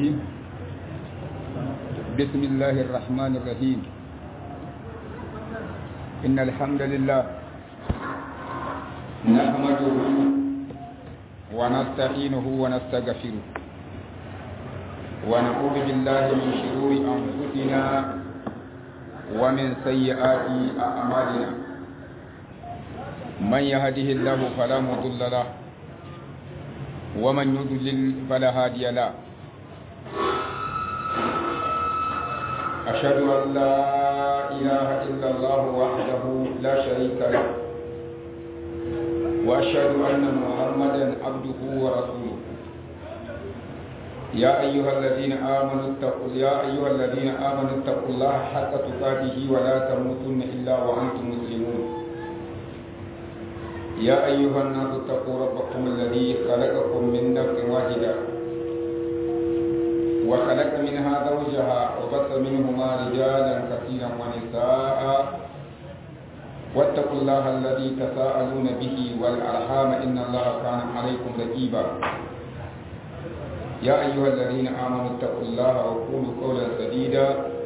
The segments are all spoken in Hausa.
الرجيم بسم الله الرحمن الرحيم إن الحمد لله نحمده ونستعينه ونستغفره ونعوذ بالله من شرور أنفسنا ومن سيئات أعمالنا من يهده الله فلا مضل له ومن يضلل فلا هادي له أشهد أن لا إله إلا الله وحده لا شريك له وأشهد أن محمدا عبده ورسوله يا أيها الذين آمنوا اتقوا يا أيها الذين آمنوا اتقوا الله حق تقاته ولا تموتن إلا وأنتم مسلمون يا أيها الناس اتقوا ربكم الذي خلقكم من نفس واحدة وخلق منها زوجها وبث منهما رجالا كثيرا ونساء واتقوا الله الذي تساءلون به والأرحام إن الله كان عليكم رقيبا يا أيها الذين آمنوا اتقوا الله وقولوا قولا سديدا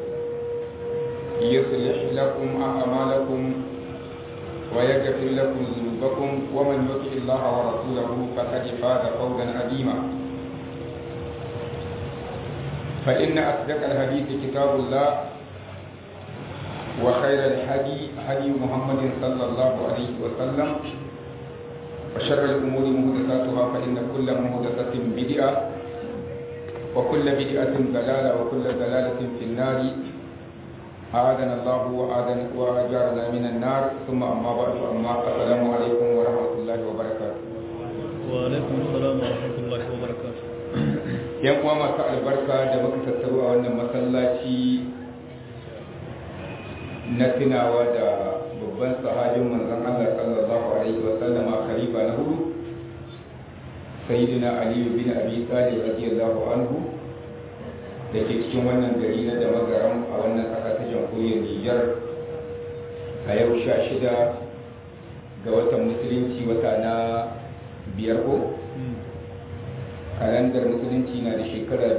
يصلح لكم أعمالكم ويغفر لكم ذنوبكم ومن يطع الله ورسوله فقد فاز فوزا عظيما فإن أصدق الحديث كتاب الله وخير الهدي هدي محمد صلى الله عليه وسلم وشر الأمور محدثاتها فإن كل محدثة بدعة وكل بدعة ضلالة وكل ضلالة في النار أعاذنا الله وأعاذنا وأجارنا من النار ثم أما بعد أما السلام عليكم ورحمة الله وبركاته وعليكم السلام ورحمة الله وبركاته yan uwa masu albarka da muka tattaru a wannan masallaci na tunawa da babban sahabin manzon Allah sallallahu alaihi wa sallama khalifa na hudu sayyidina Ali bin Abi Talib radiyallahu anhu da ke cikin wannan gari na da magaran a wannan ƙasa ta jamhuriyar Nijar a yau sha shida ga watan musulunci wata na biyar ko kalandar musulunci na da shekara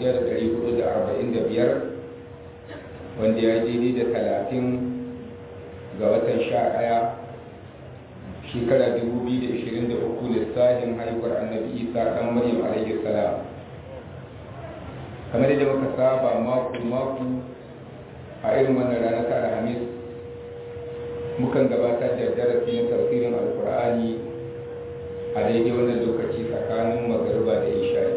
1445 wanda ya daidai da talatin ga watan sha ɗaya shekara 2023 lissafin haihuwar annabi isa ɗan maryam alaihi salam kamar da muka saba mako-mako a irin wannan rana ta alhamis mukan gabatar da darasi na tafsirin alkur'ani a daidai wannan lokaci tsakanin magarba da isha'i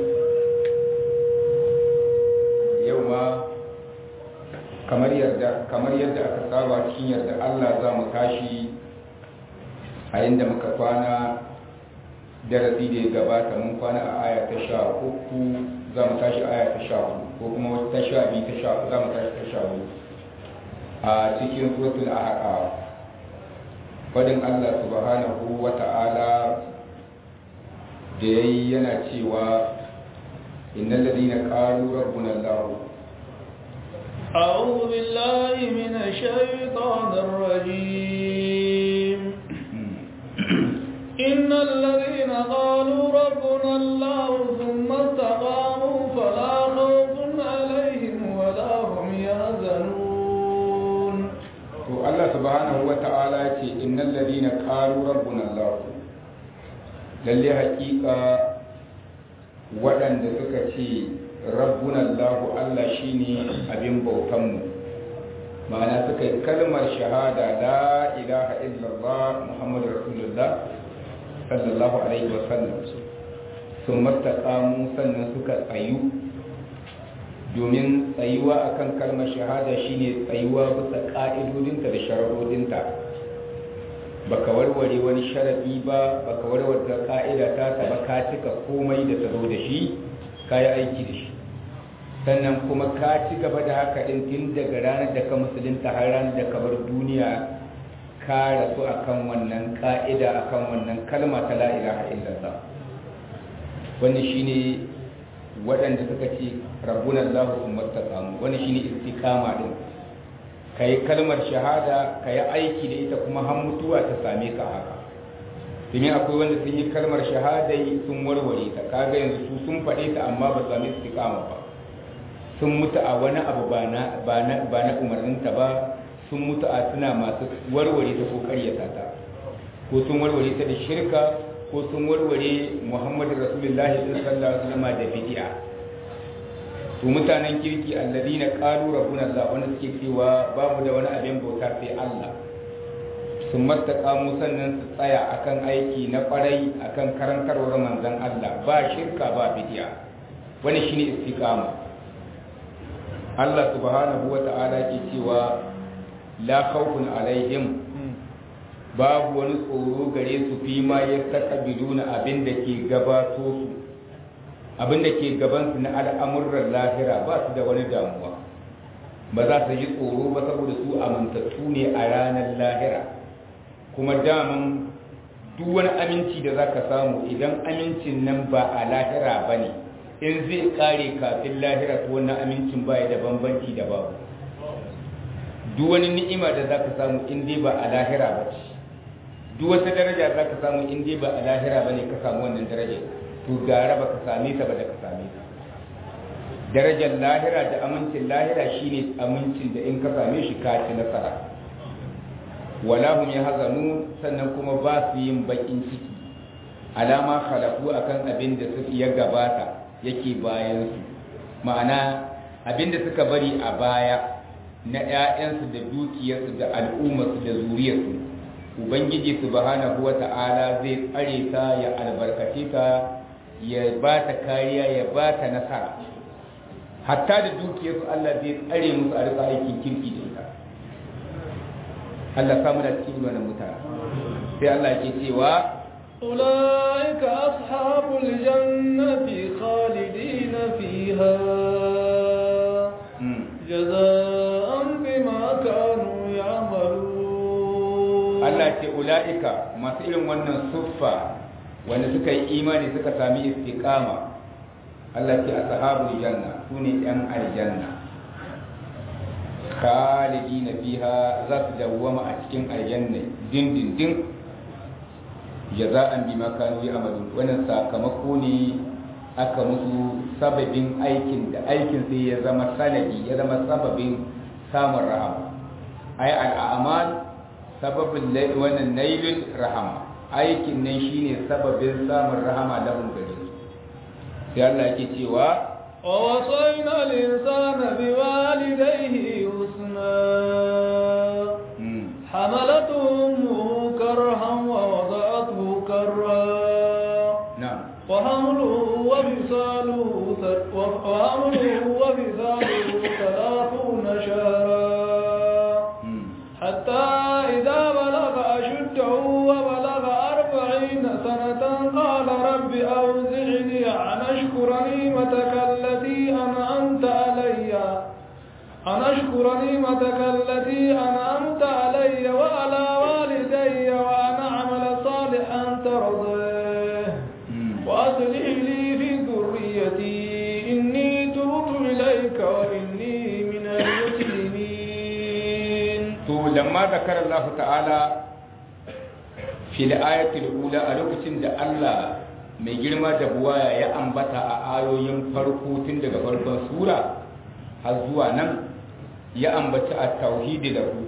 yau ma kamar yadda aka saba cikin yadda allah za mu tashi a inda muka kwana darasi da ya gabata mun kwana a aya ta sha uku za mu tashi aya ta sha hudu ko kuma wata ta sha biyu ta sha za mu tashi ta sha hudu a cikin suratul ahqaf fadin allah subhanahu wa ta'ala da ya yi yana cewa inna ladina qalu rabbuna allah أعوذ بالله من الشيطان الرجيم إن الذين قالوا ربنا الله ثم استقاموا فلا خوف عليهم ولا هم يحزنون الله سبحانه وتعالى إن الذين قالوا ربنا الله lalle hakika waɗanda suka ce rabbuna allahu allah shine abin bautanmu ma'ana suka yi kalmar shahada la ilaha illallah muhammadu rasulullah sallallahu alaihi wasallam sun mastakamu sannan suka tsayu domin tsayuwa akan kalmar shahada shine tsayuwa bisa ƙa'idodinta da sharaɗodinta baka warware wani sharadi ba baka warware ka'ida ta ta ba ka cika komai da ta zo da shi ka yi aiki da shi sannan kuma ka ci gaba da haka din tun daga ranar da ka musulunta har ranar da ka bar duniya ka rasu akan wannan ka'ida akan wannan kalma ta la ilaha illallah wannan shine waɗanda suka ce rabbuna allah summa taqamu wannan shine istiqama din ka yi kalmar shahada ka yi aiki da ita kuma har mutuwa ta same ka haka domin akwai wanda sun yi kalmar shahada sun warware ta kaga yanzu su sun faɗe ta amma ba sami istiqama ba sun mutu a wani abu ba na ba na ba na umarninta ba sun mutu a suna masu warware ta ko karyata ta ko sun warware ta da shirka ko sun warware Muhammadu Rasulullahi sallallahu alaihi wasallam da bid'a to mutanen kirki alladina qalu rabbuna Allah wanda suke cewa babu da wani abin bauta sai Allah sun mastaqamu sannan su tsaya akan aiki na kwarai akan karantarwar manzon Allah ba shirka ba bid'a wani shine istiqama Allah subhanahu wata'ala ke cewa la khawfun alaihim babu wani tsoro gare su fi ma yastaqbiluna abin da ke gabato su abin da ke gabansu na al'amuran lahira ba su da wani damuwa ba za su ji tsoro ba saboda su amintattu ne a ranar lahira kuma daman duk wani aminci da za ka samu idan amincin nan ba a lahira ba ne in zai kare kafin lahira to wannan amincin ba ya da bambanci da babu duk wani ni'ima da za ka samu in dai ba a lahira ba ce duk wata daraja za ka samu in dai ba a lahira ba ne ka samu wannan darajar to gara ba ka same ta ba da ka same ta darajar lahira da amincin lahira shine amincin da in ka same shi ka ci nasara wala hum yahzanu sannan kuma ba su yin bakin ciki alama khalafu akan abin da su ya gabata yake bayan su ma'ana abin da suka bari a baya na ƴaƴansu da dukiyarsu da al'ummarsu da zuriyarsu ubangiji subhanahu wata'ala zai tsare ta ya albarkace ta ya ba ta kariya ya ba ta nasara hatta da dukiyarsu Allah zai tsare musu a rika aikin kirki da ita Allah samu da cikin wannan mutane sai Allah ke cewa أولئك أصحاب الجنة خالدين فيها جزاء بما كانوا يعملون Allah ce ula'ika masu irin wannan suffa wanda suka yi imani suka sami istiqama Allah ce ashabul janna sune yan aljanna khalidina fiha za su dawwama a cikin aljanna dindindin jaza'an bima kanu ya'malun wannan sakamako ne aka musu sababin aikin da aikin sai ya zama sanadi ya zama sababin samun rahama ay al'amal sababin wannan nailul rahama aikin nan shine sababin samun rahama lahum gare su sai Allah yake cewa ووصينا الإنسان بوالديه حسنا حملته أمه كرها ووضعته كرها na'am وحمله وفصاله وحمله وفصاله ثلاثون شهرا حتى إذا بلغ أشده وبلغ أربعين سنة قال رب أوزعني أن أشكر نعمتك التي أنعمت علي أن أشكر نعمتك التي أنعمت علي وعلى والدي وأن أعمل صالحا ترضيه وأصلح لي في ذريتي إني تبت إليك وإني من المسلمين to lamma zakara Allah ta'ala fil ayatil ula a lokacin da Allah mai girma da buwaya ya ambata a ayoyin farko tun daga farkon sura har zuwa nan ya ambaci a tauhidi da ku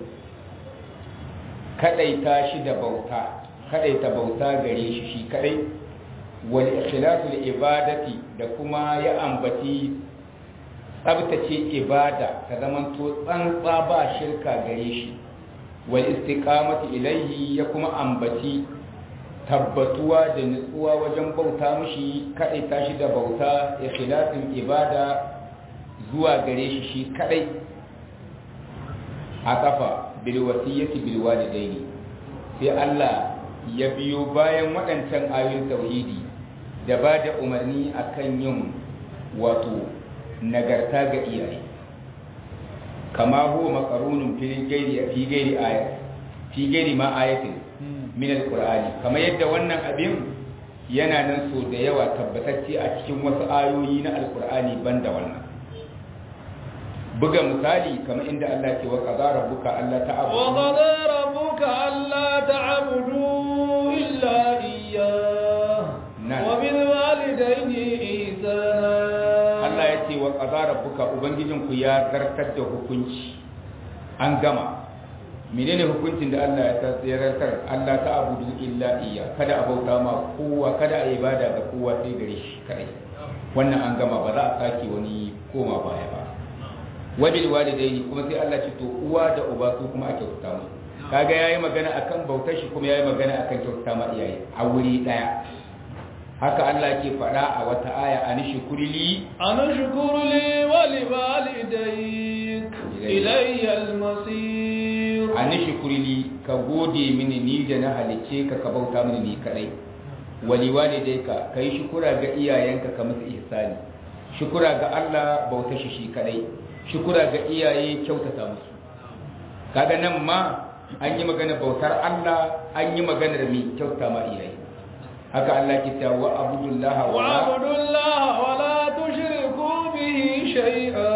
kadaita shi da bauta kadaita bauta gare shi shi kadai wal ikhlasul ibadati da kuma ya ambaci tsabtace ibada ta zamanto tsantsa ba shirka gare shi wal istiqamati ilaihi ya kuma ambaci tabbatuwa da nutsuwa wajen bauta mishi kadai tashi da bauta ikhlasin ibada zuwa gare shi shi kadai a kafa bil wasiyati bil walidaini sai Allah ya biyo bayan waɗancan ayoyin tauhidi da ba da umarni akan yin wato nagarta ga iyaye kama huwa makarunun fi gairi fi gairi ayat fi gairi ma ayatin min alqur'ani kamar yadda wannan abin yana nan so da yawa tabbatacce a cikin wasu ayoyi na alqur'ani banda wannan buga misali kamar inda Allah ke wa qadara rabbuka alla ta'budu wa qadara rabbuka alla ta'budu illa iyyah wa bil walidayni ihsana Allah ya ce wa qadara rabbuka ubangijinku ya zartar da hukunci an gama menene hukuncin da Allah ya tsayartar Allah ta abudu illa iya kada a bauta ma kowa kada a ibada ga kowa sai gare shi kai wannan an gama ba za a sake wani koma baya ba wabil walidaini kuma sai Allah ce to uwa da uba su kuma ake kyautata musu kaga yayi magana akan bautar shi kuma yayi magana akan kyautata ma iyaye a wuri daya haka Allah ke faɗa a wata aya an shukurli an shukurli wali walidayk ilayya al-masir an shukurli ka gode mini ni da na halice ka ka bauta mini ni kadai wali walidayka kai shukura ga iyayenka ka musu ihsani shukura ga Allah bauta shi shi kadai shukura ga iyaye kyautata musu kaga nan ma an yi magana bautar Allah an yi maganar mi kyauta ma iyaye haka Allah ke cewa wa abudullaha wa abudullaha wa la tushriku bihi shay'a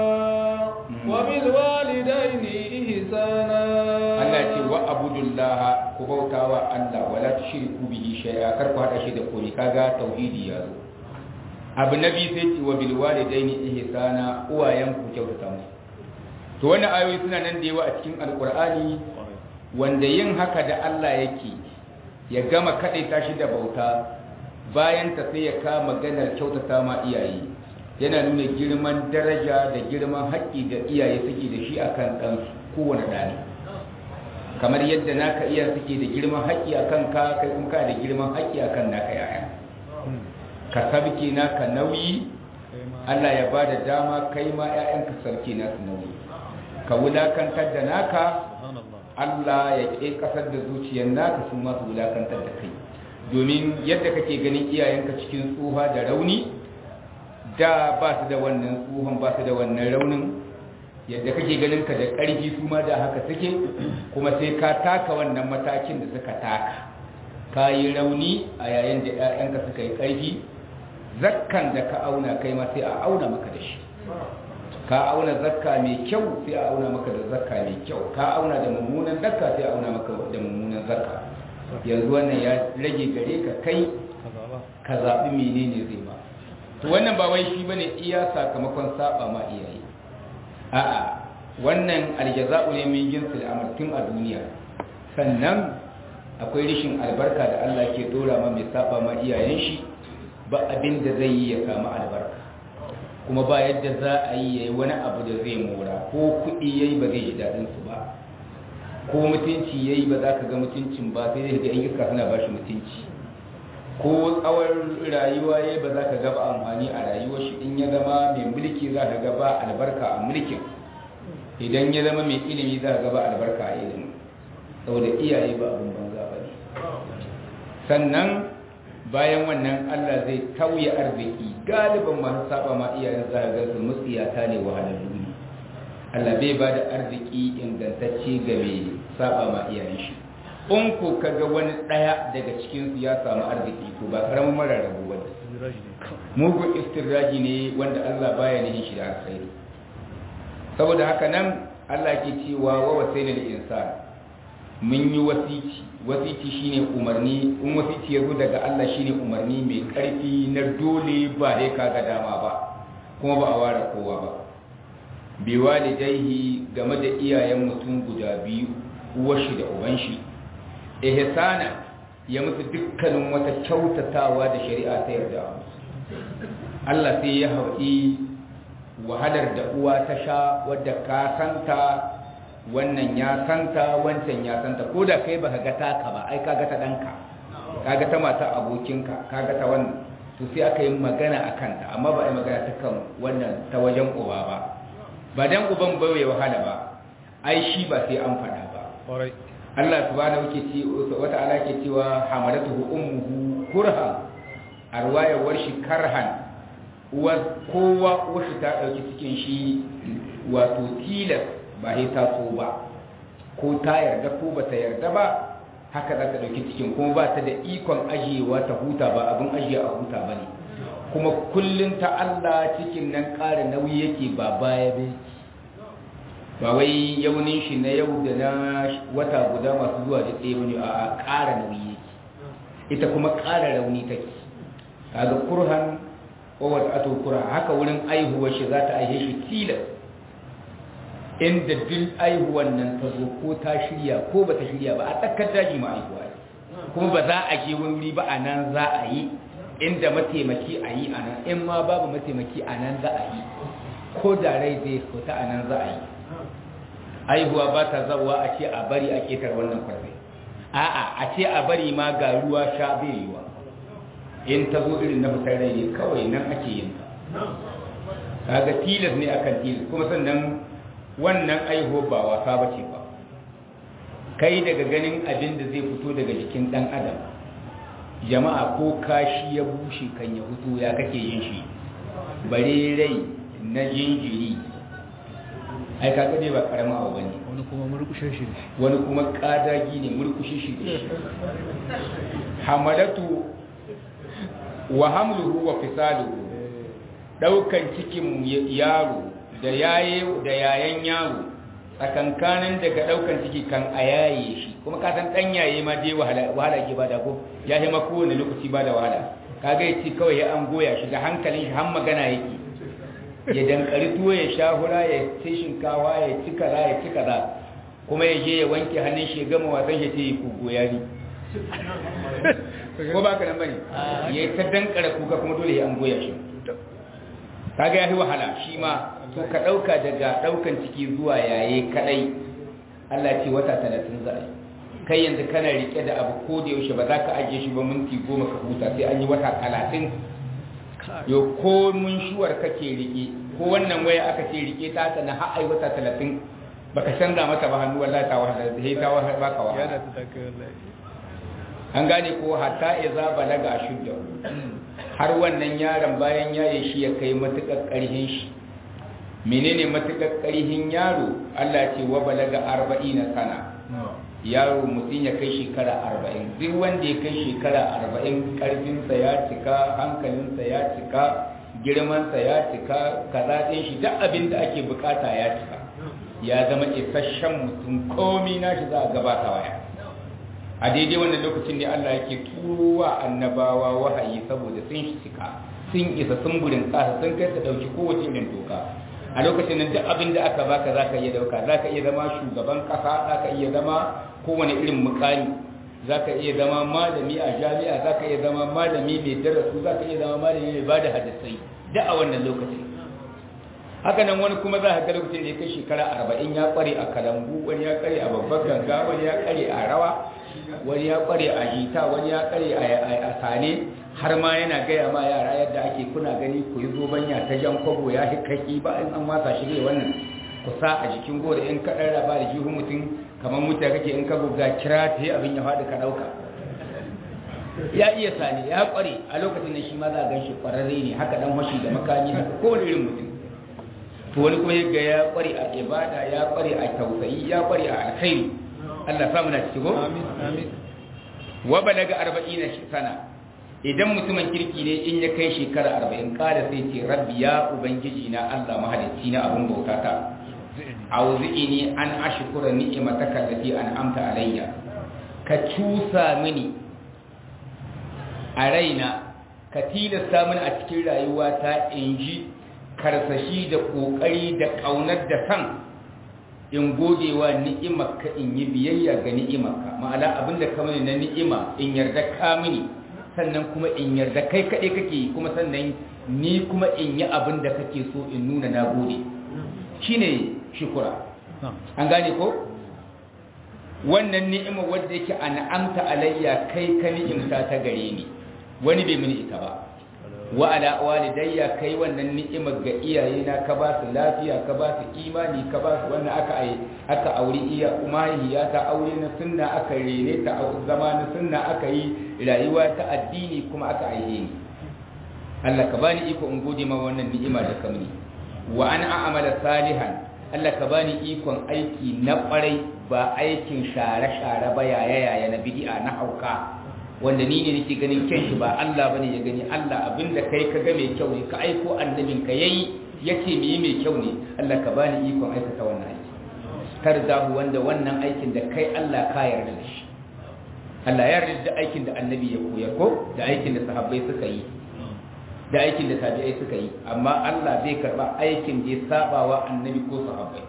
wa bil walidayni ihsana Allah ce wa abudullaha ku bautawa Allah wa la tushriku bihi shay'a kar ku hada shi da komai kaga tauhidi ya zo abu nabi sai ce wa bil walidayni ihsana uwayen ku kyautata musu to wannan ayoyi suna nan da yawa a cikin alqur'ani wanda yin haka da Allah yake ya gama kaɗai tashi da bauta bayan ta sai ya kama maganar kyautata ma iyaye yana nuna girman daraja da girman haƙƙi da iyaye suke da shi akan ɗan kowane ɗani kamar yadda naka iya suke da girman haƙƙi akan ka kai kuma ka da girman haƙƙi akan naka yaya ka sabke naka nauyi Allah ya ba da dama kai ma 'ya'yanka sarki nasu nauyi ka wulakantar da naka Allah ya ƙe ƙasar da zuciyar naka sun masu wulakantar da kai domin yadda kake ganin iyayenka cikin tsuha da rauni da ba su da wannan tsuhan ba su da wannan raunin yadda kake ganin ka da ƙarfi su ma da haka suke kuma sai ka taka wannan matakin da suka taka ka yi rauni a yayin da 'ya'yanka suka yi ƙarfi zakkan da ka auna kai ma sai a auna maka da shi ka auna zakka mai kyau sai a auna maka da zakka mai kyau ka auna da mummunan zakka sai a auna maka da mummunan zakka yanzu wannan ya rage gare ka kai ka zaɓi menene zai ma to wannan ba wai shi bane iya sakamakon saba ma iyaye a'a wannan aljaza'u ne min jinsil amal tun a duniya sannan akwai rishin albarka da Allah ke dora ma mai saba ma iyayen shi ba abin da zai yi ya samu albarka kuma ba yadda za a yi ya yi wani abu da zai mora ko kuɗi ya yi ba zai ji daɗinsu ba ko mutunci ya yi ba za ka ga mutuncin ba sai dai ga iska suna ba shi mutunci ko tsawon rayuwa ya ba za ka ga ba amfani a rayuwar shi in ya zama mai mulki za ka ga ba albarka a mulkin idan ya zama mai ilimi za ka ga ba albarka a ilimi saboda iyaye ba abin banza ba ne sannan bayan wannan Allah zai tauye arziki galiban masu saba ma iyayen zaga su mutsiyata ne wahalallu ne Allah bai ba da arziki ingantacce ga mai saba ma iyayen shi in ko kaga wani daya daga cikin su ya samu arziki to ba karamin mara rabu ba mugun istirraji ne wanda Allah baya nihin shi da alkhairi saboda haka nan Allah ke cewa wa wasaina lil insan mun yi wasici wasici shine umarni in wasici ya zo daga Allah shine umarni mai karfi na dole ba sai kaga dama ba kuma ba a ware kowa ba bi walidaihi game da iyayen mutum guda biyu uwar shi da uban shi ihsana ya musu dukkanin wata kyautatawa da shari'a ta yarda Allah sai ya haɗi wahalar da uwa ta sha wadda ka santa wannan ya santa wancan ya santa ko da kai baka ga taka ba ai kaga ta danka kaga ta mata abokinka kaga ta wannan to sai aka yi magana a kanta amma ba a yi magana ta kan wannan ta wajen uba ba ba dan uban ba ya wahala ba ai shi ba sai an faɗa ba Allah subhanahu ke ce wata ala ke cewa hamadatuhu ummuhu kurhan arwayar warshi karhan uwar kowa uwar ta dauki cikin shi wato tilas ba sai ta so ba ko ta yarda ko ba ta yarda ba haka za ta ɗauki cikin kuma ba ta da ikon ajiyewa ta huta ba abin ajiye a huta ba ne kuma kullum ta Allah cikin nan ƙara nauyi yake ba baya bai ba wai yaunin shi na yau da na wata guda masu zuwa da tsaye wani a ƙara nauyi yake ita kuma ƙara rauni take kaga kurhan wa wada'atu kura haka wurin aihuwar shi za ta aihe shi tilas inda duk aihuwan nan ta zo ko ta shirya ko ba ta shirya ba a tsakar daji ma aihuwa kuma ba za a je wuri ba a nan za a yi inda mataimaki a yi a nan in ma babu mataimaki a nan za a yi ko da rai zai fita a nan za a yi aihuwa ba ta zawa a ce a bari a ketar wannan kwarfe a'a a ce a bari ma ga ruwa sha bai yiwa in ta zo irin na fitar rai ne kawai nan ake yin ta kaga tilas ne akan tilas kuma sannan wannan aihuwa ba wasa ba ce ba kai daga ganin abin da zai fito daga jikin dan adam jama'a ko kashi ya bushe kan ya fito ya kake yin shi bare rai na jinjiri ai kaga dai ba karamin abu bane wani kuma murkushe shi ne wani kuma kadagi ne murkushi shi ne hamalatu wa hamluhu wa fisaluhu daukan cikin yaro da yaye da yayan yaro tsakankanin daga daukan ciki kan a yaye shi kuma ka san dan yaye ma dai wahala wahala ke bada ko ya yi ma kowane lokaci bada wahala kaga ya ci kawai ya an goya shi da hankalin shi har magana yake ya dankari tuwo ya sha hura ya ci shinkawa ya ci kaza ya ci kaza kuma ya je ya wanke hannun shi ya gama wasan shi ce ku goya ni ko ba ka nan bane ya ta dankara kuka kuma dole ya an goya shi kaga ya yi wahala shi ma to ka dauka daga daukan ciki zuwa yaye kadai Allah ce wata 30 za a yi kai yanzu kana rike da abu ko da yaushe ba za ka ajiye shi ba minti goma ka huta sai an yi wata 30 yo ko mun shuwar kake rike ko wannan waya aka ce rike ta ta na har ai wata 30 baka canza mata ba hannu wallahi ta wahala sai ta wahala baka wahala an gane ko hatta iza balaga ashudda har wannan yaron bayan yaye shi ya kai matukar karhin shi menene matukar karhin yaro Allah ce wa balaga 40 sana yaro mutum ya kai shekara 40 duk wanda ya kai shekara 40 karfinsa ya cika hankalinsa ya cika girmansa ya cika kaza ɗin shi duk abin da ake bukata ya cika ya zama isasshen mutum komi nashi za a gabata waya a daidai wannan lokacin ne Allah yake turowa annabawa wahayi saboda sun cika sun isa sun burin kasa sun kai su dauki kowace irin doka a lokacin nan duk abin da aka baka zaka iya dauka zaka iya zama shugaban kasa zaka iya zama kowane irin mukami zaka iya zama malami a jami'a zaka iya zama malami mai darasu zaka iya zama malami mai bada hadisai duk a wannan lokacin haka nan wani kuma za ka ga lokacin da ya kai shekara arba'in ya kware a kalambu wani ya kware a babbar ganga wani ya kware a rawa wani ya kware a jita wani ya kware a sane har ma yana gaya ma yara yadda ake kuna gani ku yi zobanya ta jan kwabo ya kaki ba in an wasa shi ne wannan ku sa a jikin gora in ka ɗan raba da jihun mutum kamar mutu kake in ka buga kira ta yi abin ya faɗi ka ɗauka ya iya sani ya kware a lokacin da shi ma za a gan shi kwararre ne haka dan washi da makami haka kowane irin mutum to wani kuma yaga ya kware a ibada ya kware a tausayi ya kware a alkhairi Allah ya samu na cikin go amin amin wa balaga 40 sana idan mutumin kirki ne in ya kai shekara 40 kada sai ce rabbi ya ubangiji na Allah mahalicci na abun bautata auzi'ini an ashkura ni'mataka allati an'amta alayya ka cusa mini a raina ka tilasta mini a cikin rayuwata in ji karsashi da kokari da kaunar da san in godewa ni'imarka in yi biyayya ga ni'imarka ma'ana abinda ka mini na ni'ima in yarda ka mini sannan kuma in yarda kai kaɗai kake yi kuma sannan ni kuma in yi abin da kake so in nuna na gode shine shukura an gane ko wannan ni'ima wadda yake an'amta alayya kai ka ni'imta ta gare ni wani bai mini ita ba wa ala walidayya kai wannan ni'imar ga iyayena ka ba su lafiya ka ba su imani ka ba su wannan aka ai aka aure iya umayya ta aure na sunna aka rene ta zama na sunna aka yi rayuwa ta addini kuma aka aihe ni Allah ka bani iko in gode ma wannan ni'ima da kamni wa an a'mala salihan Allah ka bani ikon aiki na kwarai ba aikin share-share ba yaya-yaya na bid'a na hauka wanda ni ne nake ganin kyan shi ba Allah bane ya gani Allah abinda kai ka ga mai kyau ne ka aiko annabin ka yayi yace me mai kyau ne Allah ka bani ikon aikata wannan aiki tarzahu wanda wannan aikin da kai Allah ka yarda da shi Allah ya yarda da aikin da annabi ya koyar ko da aikin da sahabbai suka yi da aikin da tabi'ai suka yi amma Allah zai karba aikin da ya saba wa annabi ko sahabbai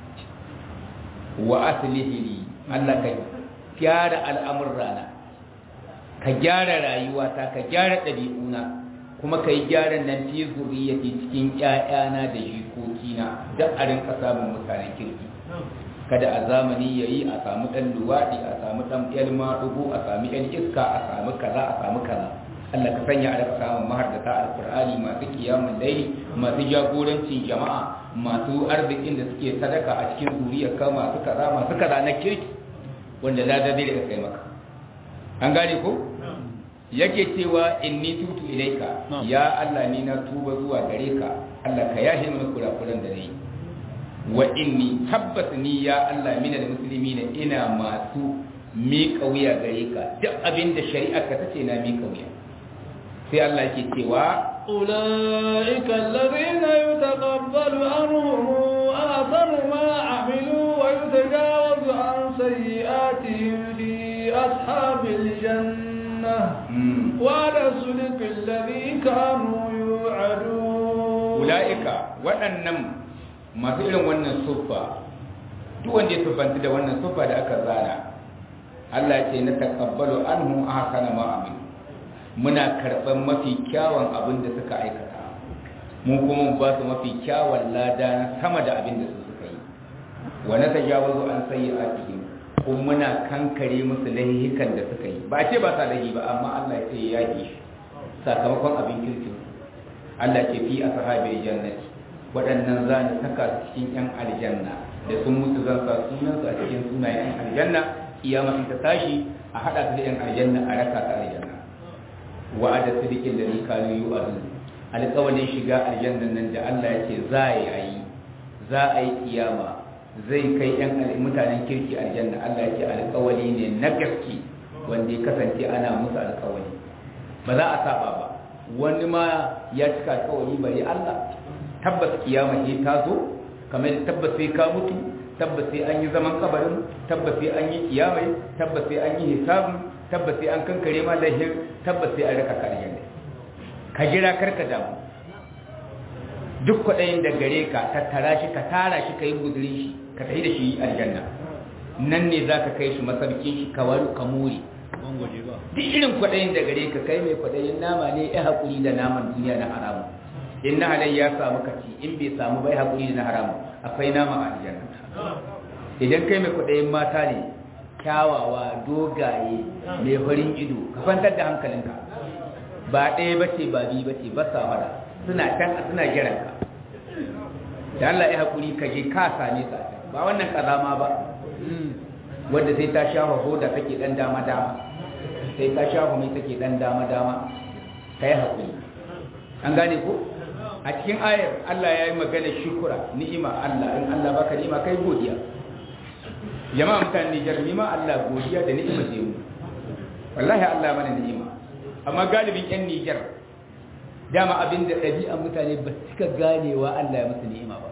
wa aslihi li Allah ka gyara al'amurrana ka gyara rayuwata ka gyara ɗabi'una kuma ka yi gyaran nan fi zuriyati cikin ƴaƴana da jikokina don a rinka samun mutanen kirki kada a zamani ya yi a samu ɗan luwaɗi a samu ɗan ƴan maɗugu a samu ƴan iska a samu kaza a samu kaza Allah ka sanya a daga samun mahardata alƙur'ani masu kiyamun laili masu jagorancin jama'a masu arzikin da suke sadaka a cikin zuriyarka masu kaza masu kaza na kirki wanda lada zai daga kai maka an gane ko yake cewa inni tutu ilaika ya Allah ni na tuba zuwa gare ka Allah ka yahe mana kurakuran da nayi wa inni tabbas ni ya Allah minal muslimina ina masu miƙa wuya gare ka duk abin da shari'a ka tace na miƙa wuya sai Allah yake cewa أولئك الذين يتقبل عنهم آثر ما عملوا ويتجاوز عن سيئاتهم في أصحاب الجنة وعلى الصدق الذي كانوا يوعدون أولئك waɗannan masu irin wannan suffa duk wanda ya suffanta da wannan suffa da aka zana Allah ce na takabbalu anhu ahsana ma amin muna karɓar mafi kyawun abin da suka aikata mu kuma mu ba su mafi kyawun lada na sama da abin da su suka yi wa na tajawazu an sayyi'atihim kuma muna kankare musu lahihikan da suka yi ba ce ba sa lahi ba amma Allah ya ce ya yi shi sakamakon abin kirkin Allah ce fi ashabil jannati waɗannan za ni saka su cikin yan aljanna da sun mutu zan sa sunansu a cikin sunayen yan aljanna kiyama ta tashi a haɗa su da yan aljanna a raka ta aljanna wa'ada sidikin da ni kanu yu azun alƙawalin shiga aljannan nan da Allah ya ce za a yi za a yi kiyama zai kai yan mutanen kirki aljanna Allah ya ce alƙawali ne na gaske wanda ya kasance ana musu alƙawali ba za a saba ba wani ma ya cika alƙawali bari Allah tabbas kiyama ce ta zo kamar tabbas sai ka mutu tabbas sai an yi zaman kabarin tabbas sai an yi kiyamai tabbas sai an yi hisabi tabbas sai an kankare ma lahir tabbas sai an raka ka aljanna ka jira karka damu duk kwaɗayin da gare ka tattara shi ka tara shi ka yi gudurin shi ka tafi da shi aljanna nan ne za ka kai shi masarkin shi ka waru ka more duk irin kwaɗayin da gare ka kai mai kwaɗayin nama ne ya haƙuri da naman duniya na haramu in na halai ya samu kaci in bai samu bai haƙuri da na haramu akwai nama a aljanna idan kai mai kwaɗayin mata ne kyawawa dogaye mai farin ido ka kwantar da hankalinka ba ɗaya ba ce ba biyu ba ce ba samara suna can suna jiran ka da Allah ya haƙuri ka je ka same sa ba wannan ƙazama ba wanda sai ta shafa hoda take ɗan dama dama sai ta shafa mai take ɗan dama dama ka yi haƙuri an gane ko a cikin ayar Allah ya yi magana shukura ni'ima Allah in Allah baka ni'ima kai godiya jama'a mutane Nijar nima Allah godiya da ni'ima ce mu wallahi Allah mana ni'ima amma galibin yan Nijar dama abin da ɗabi'an mutane ba suka ganewa Allah ya musu ni'ima ba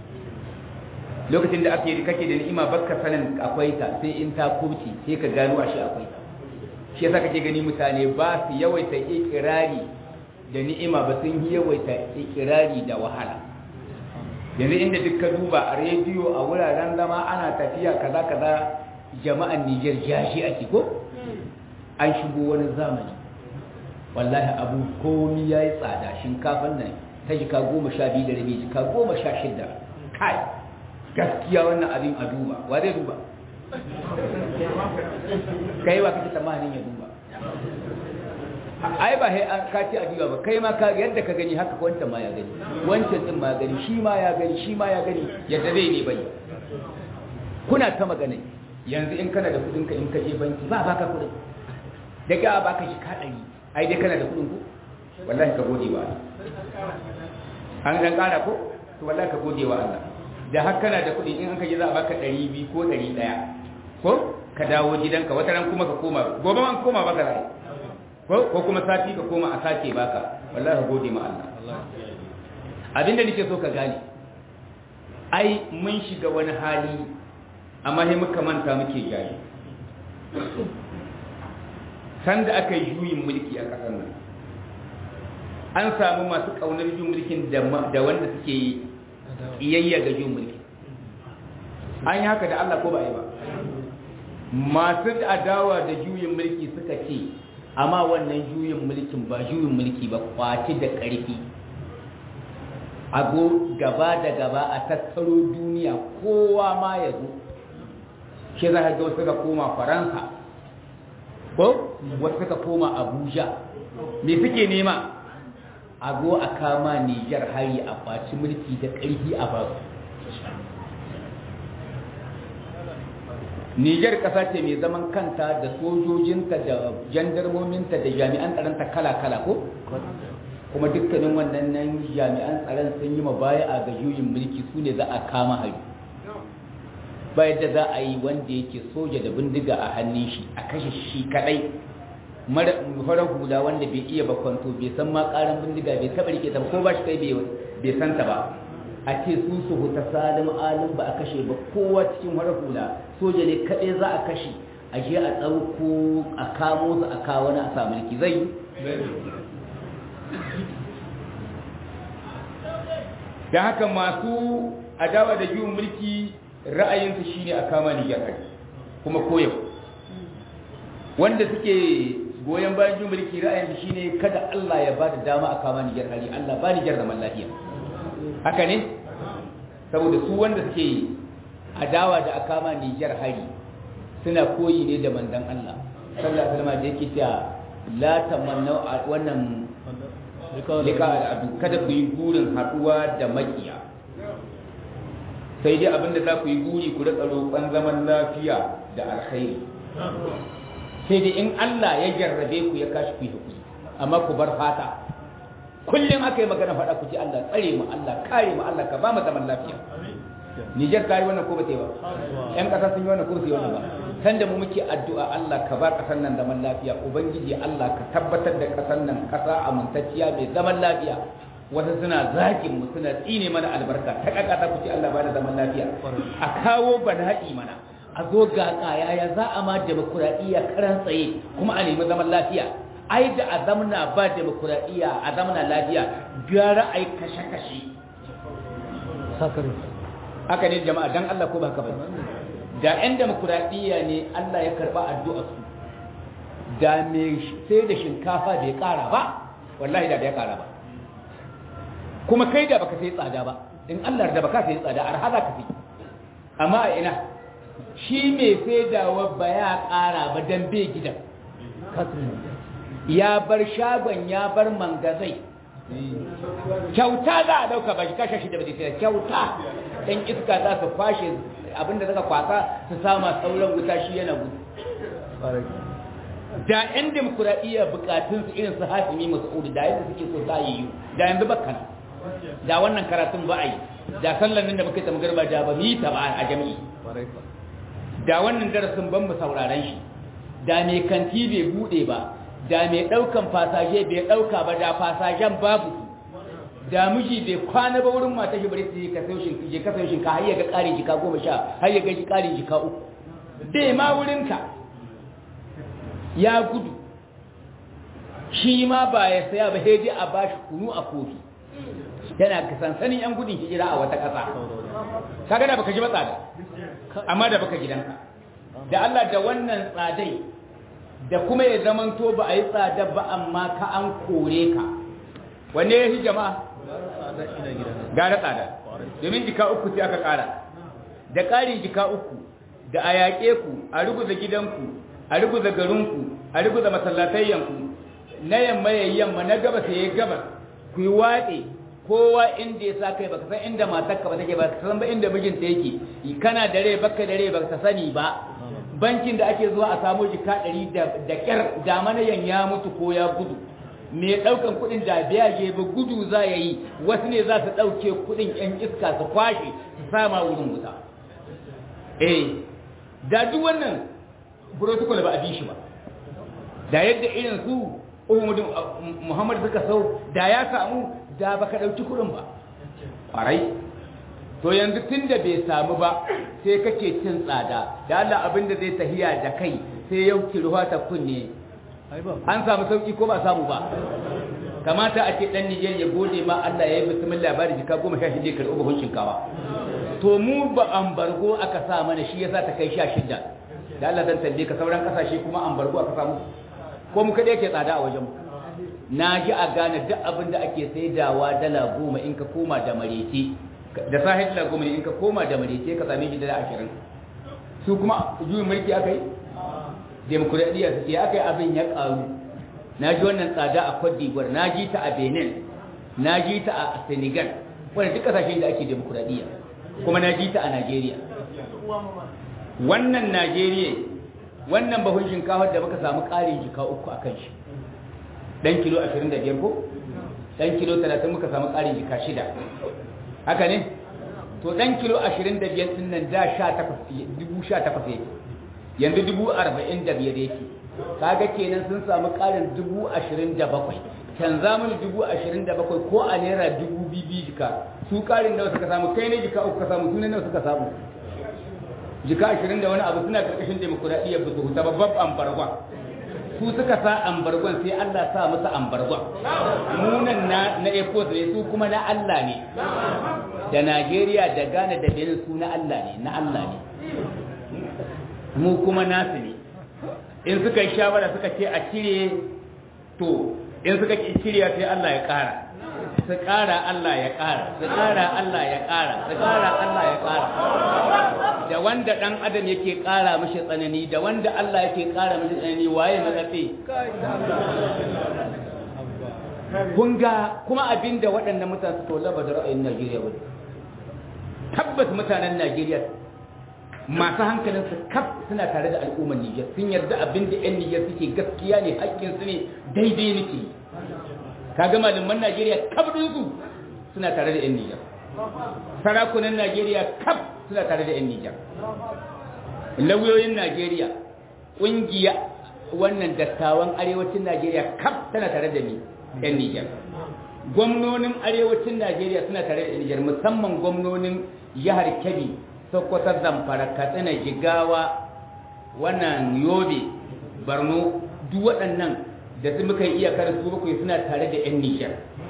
lokacin da ake kake da ni'ima baka sanin akwai ta sai in ta kurci sai ka gano ashe akwai ta shi yasa kake gani mutane ba su yawaita ikirari da ni'ima ba sun yi yawaita ikirari da wahala yanzu inda duk ka duba a rediyo a wuraren zama ana tafiya kaza kaza jama'an Niger jashi ake ko an shigo wani zamani wallahi abu komi ya yi tsada shinkafan nan ta jika goma sha biyu da rabi jika goma sha shida kai gaskiya wannan abin a duba wa zai duba kai wa kake tsammanin ya duba ai ba sai an kaci a duba ba kai ma ka yadda ka gani haka wancan ma ya gani wancan din ma gani shi ma ya gani shi ma ya gani yadda zai ne bai kuna ta magana yanzu in kana da kudin ka in ka je banki ba baka kudin da ga baka shi ka dari ai dai kana da kudin ku wallahi ka gode wa Allah an dan kara ko to wallahi ka gode wa Allah da har kana da kudi in an ka je za a baka 200 ko 100 ko ka dawo gidanka wata ran kuma ka koma gobe man koma baka rai ko kuma sati ka koma a sake baka wallahi gode ma Allah abinda nake so ka gane ai mun shiga wani hali amma sai muka manta muke jayi sanda aka yi juyin mulki a ƙasar nan an samu masu kaunar juyin mulkin da wanda suke iyayya ga juyin mulki an yi haka da Allah ko ba yi ba masu adawa da juyin mulki suka ce amma wannan juyin mulkin ba juyin mulki ba kwaci da ƙarfi a go gaba da gaba a tattaro duniya kowa ma ya zo shi za ka ga wasu suka koma faransa ko wasu suka koma abuja me suke nema a go a kama nijar hari a kwaci mulki da ƙarfi a basu Nijar ƙasa ce mai zaman kanta da sojojinta da jandarmominta da jami'an tsaronta kala-kala ko? kuma dukkanin wannan nan jami'an tsaron sun yi baya a ga juyin mulki su ne za a kama hari ba yadda za a yi wanda yake soja da bindiga a hannun shi a kashe shi kadai farar hula wanda bai iya bakwanto bai san ma karan bindiga bai taba rike ta ko ba shi kai bai santa ba a ce su su huta salim alim ba a kashe ba kowa cikin farar hula soja ne kadai za a kashe a je a tsauko a kamo su a kawo na a sa mulki zai da haka masu adawa da juyin mulki ra'ayinsu shine a kama Nijar hari kuma koyau wanda suke goyon bayan juyin mulki ra'ayinsu shine kada Allah ya ba da dama a kama Nijar hari Allah ba Nijar zaman lafiya haka ne saboda su wanda suke adawa da a kama Nijar hari suna koyi ne da mandan Allah sallallahu alaihi wasallam da yake cewa la tamannu wannan lika al'adu kada ku yi burin haɗuwa da makiya sai dai abinda za ku yi buri ku rika roƙon zaman lafiya da alkhairi sai dai in Allah ya jarrabe ku ya kashi ku yi hakuri amma ku bar fata kullum aka yi magana faɗa ku ji Allah tsare mu Allah kare mu Allah ka ba mu zaman lafiya Nijar ta yi wannan ko ba ta yi ba ƴan ƙasa sun yi wannan ko ba su yi wannan ba san da mu muke addu'a Allah ka ba ƙasar nan zaman lafiya ubangiji Allah ka tabbatar da ƙasar nan ƙasa amintacciya mai zaman lafiya wasu suna zagin mu suna tsine mana albarka ta kaka ta kuce Allah ba da zaman lafiya a kawo bala'i mana a zo ga kaya ya za a ma demokuraɗiyya karan tsaye kuma a nemi zaman lafiya ai da a zamna ba demokuraɗiyya a zamna lafiya gara ai kashe-kashe haka ne jama'a dan Allah ko ba haka ba da 'yan demokuraɗiyya ne Allah ya karɓa addu'a su da me sai da shinkafa bai ƙara ba wallahi da bai ƙara ba kuma kai da baka sai tsada ba in Allah da baka sai tsada har hada ka sai amma a ina shi mai sai da ba ya ƙara ba dan bai gidan ya bar shagon ya bar mangazai kyauta za a dauka ba shi kashe shi da bai sai kyauta dan iska za su kwashe abinda suka kwasa su sama sauran wuta shi yana gudu da yan demokuraɗiyya bukatunsu irin su hasimi masu da yadda suke so za yi da yanzu bakana da wannan karatun ba a yi da sallar nan da muka yi tamgar ba da ba mu yi ta ba a jami'i da wannan darasin ban mu sauraron shi da mai kanti bai bude ba da mai daukan fasaje bai dauka ba da fasajen babu da miji bai kwana ba wurin mata shi bari su yi kasashin je kasashin ka har ya ga ƙarin jika goma sha har ya ga ƙarin jika uku bai ma wurin ka ya gudu shi ma ba ya saya ba sai dai a bashi kunu a kofi yana sansanin yan gudun hijira a wata ƙasa kaga da baka ji matsada amma da baka gidanka da Allah da wannan tsadai da kuma ya zamanto ba a yi tsada ba amma ka an kore ka wanne ya fi jama'a gara tsada domin jika uku sai aka ƙara da ƙarin jika uku da a yaƙe ku a ruguza gidanku a ruguza garinku a ruguza masallatayyanku na yamma ya yamma na gabas ya gabas ku yi watse kowa inda ya sa kai baka san inda matarka ba take ba ka san ba inda mijinta yake kana da rai baka da rai baka sani ba bankin da ake zuwa a samu jika ɗari da ƙyar da manayan ya mutu ko ya gudu me ɗaukan kuɗin da biya je ba gudu za ya yi wasu ne za su ɗauke kuɗin ƴan iska su kwashe su sama wurin wuta eh da duk wannan protocol ba a bi shi ba da yadda irin su Muhammad suka sau da ya samu da baka dauki kuɗin ba ƙwarai to yanzu tun da bai samu ba sai kake cin tsada da Allah abin da zai tahiya da kai sai yau ruwa ta kunne an samu sauki ko ba samu ba kamata a ce dan Nijar ya gode ma Allah ya yi bismillah ba da jika goma sha shida ya karɓi buhun shinkawa to mu ba ambargo aka sa mana shi yasa ta kai sha shida da Allah zan tambaye ka sauran kasashe kuma ambargo aka samu ko mu kada yake tsada a wajen mu na ji a gane duk abin da ake saidawa dala goma in ka koma da marece da sahih dala goma in ka koma da marece ka same shi dala ashirin su kuma juyin mulki aka yi demokuraɗiyya su ce aka yi abin ya ƙaru na ji wannan tsada a Cote d'Ivoire na ji ta a Benin na ji ta a Senegal wanda duk kasashen da ake demokuraɗiyya kuma na ji ta a Najeriya wannan Najeriya wannan bahun shinkafar da muka samu ƙarin jika uku a kan shi ɗan kilo 25 ko ɗan kilo 30 muka samu ƙarin jika shida haka ne to ɗan kilo 25 ɗin nan da 18 yake yanzu 45 yake kaga kenan sun samu ƙarin 27 canza mini 27 ko a naira 2000 jika su ƙarin nawa suka samu kai ne jika uku ka samu sunan nawa suka samu jika 20 da wani abu suna karkashin demokuraɗiyyar ba su huta babban ambargon su suka sa ambargon sai Allah sa musu ambargon munan na na ecos ne su kuma na Allah ne da Najeriya da Ghana da Benin su na Allah ne na Allah ne mu kuma nasu ne in suka yi shawara suka ce a cire to in suka cire sai Allah ya ƙara su ƙara Allah ya ƙara su ƙara Allah ya ƙara su ƙara Allah ya ƙara da wanda ɗan adam yake ƙara mashi tsanani da wanda Allah yake ƙara mashi tsanani waye na tsafe kun ga kuma abin da waɗannan mutane su tola ba da ra'ayin Najeriya ba tabbas mutanen Najeriya masu hankalin su kaf suna tare da al'ummar Nijar sun yarda abin da 'yan Nijar suke gaskiya ne haƙƙin su ne daidai nake kaga malaman Najeriya kaf su suna tare da 'yan Nijar sarakunan Najeriya kaf suna tare da 'yan Nijar lauyoyin Najeriya ƙungiya wannan dattawan arewacin Najeriya kaf tana tare da ni 'yan Nijar gwamnonin arewacin Najeriya suna tare da 'yan Nijar musamman gwamnonin jihar Kebbi Sokoto Zamfara Katsina Jigawa wannan Yobe Borno duk waɗannan da su muka yi iyakar su bakwai suna tare da 'yan Nijar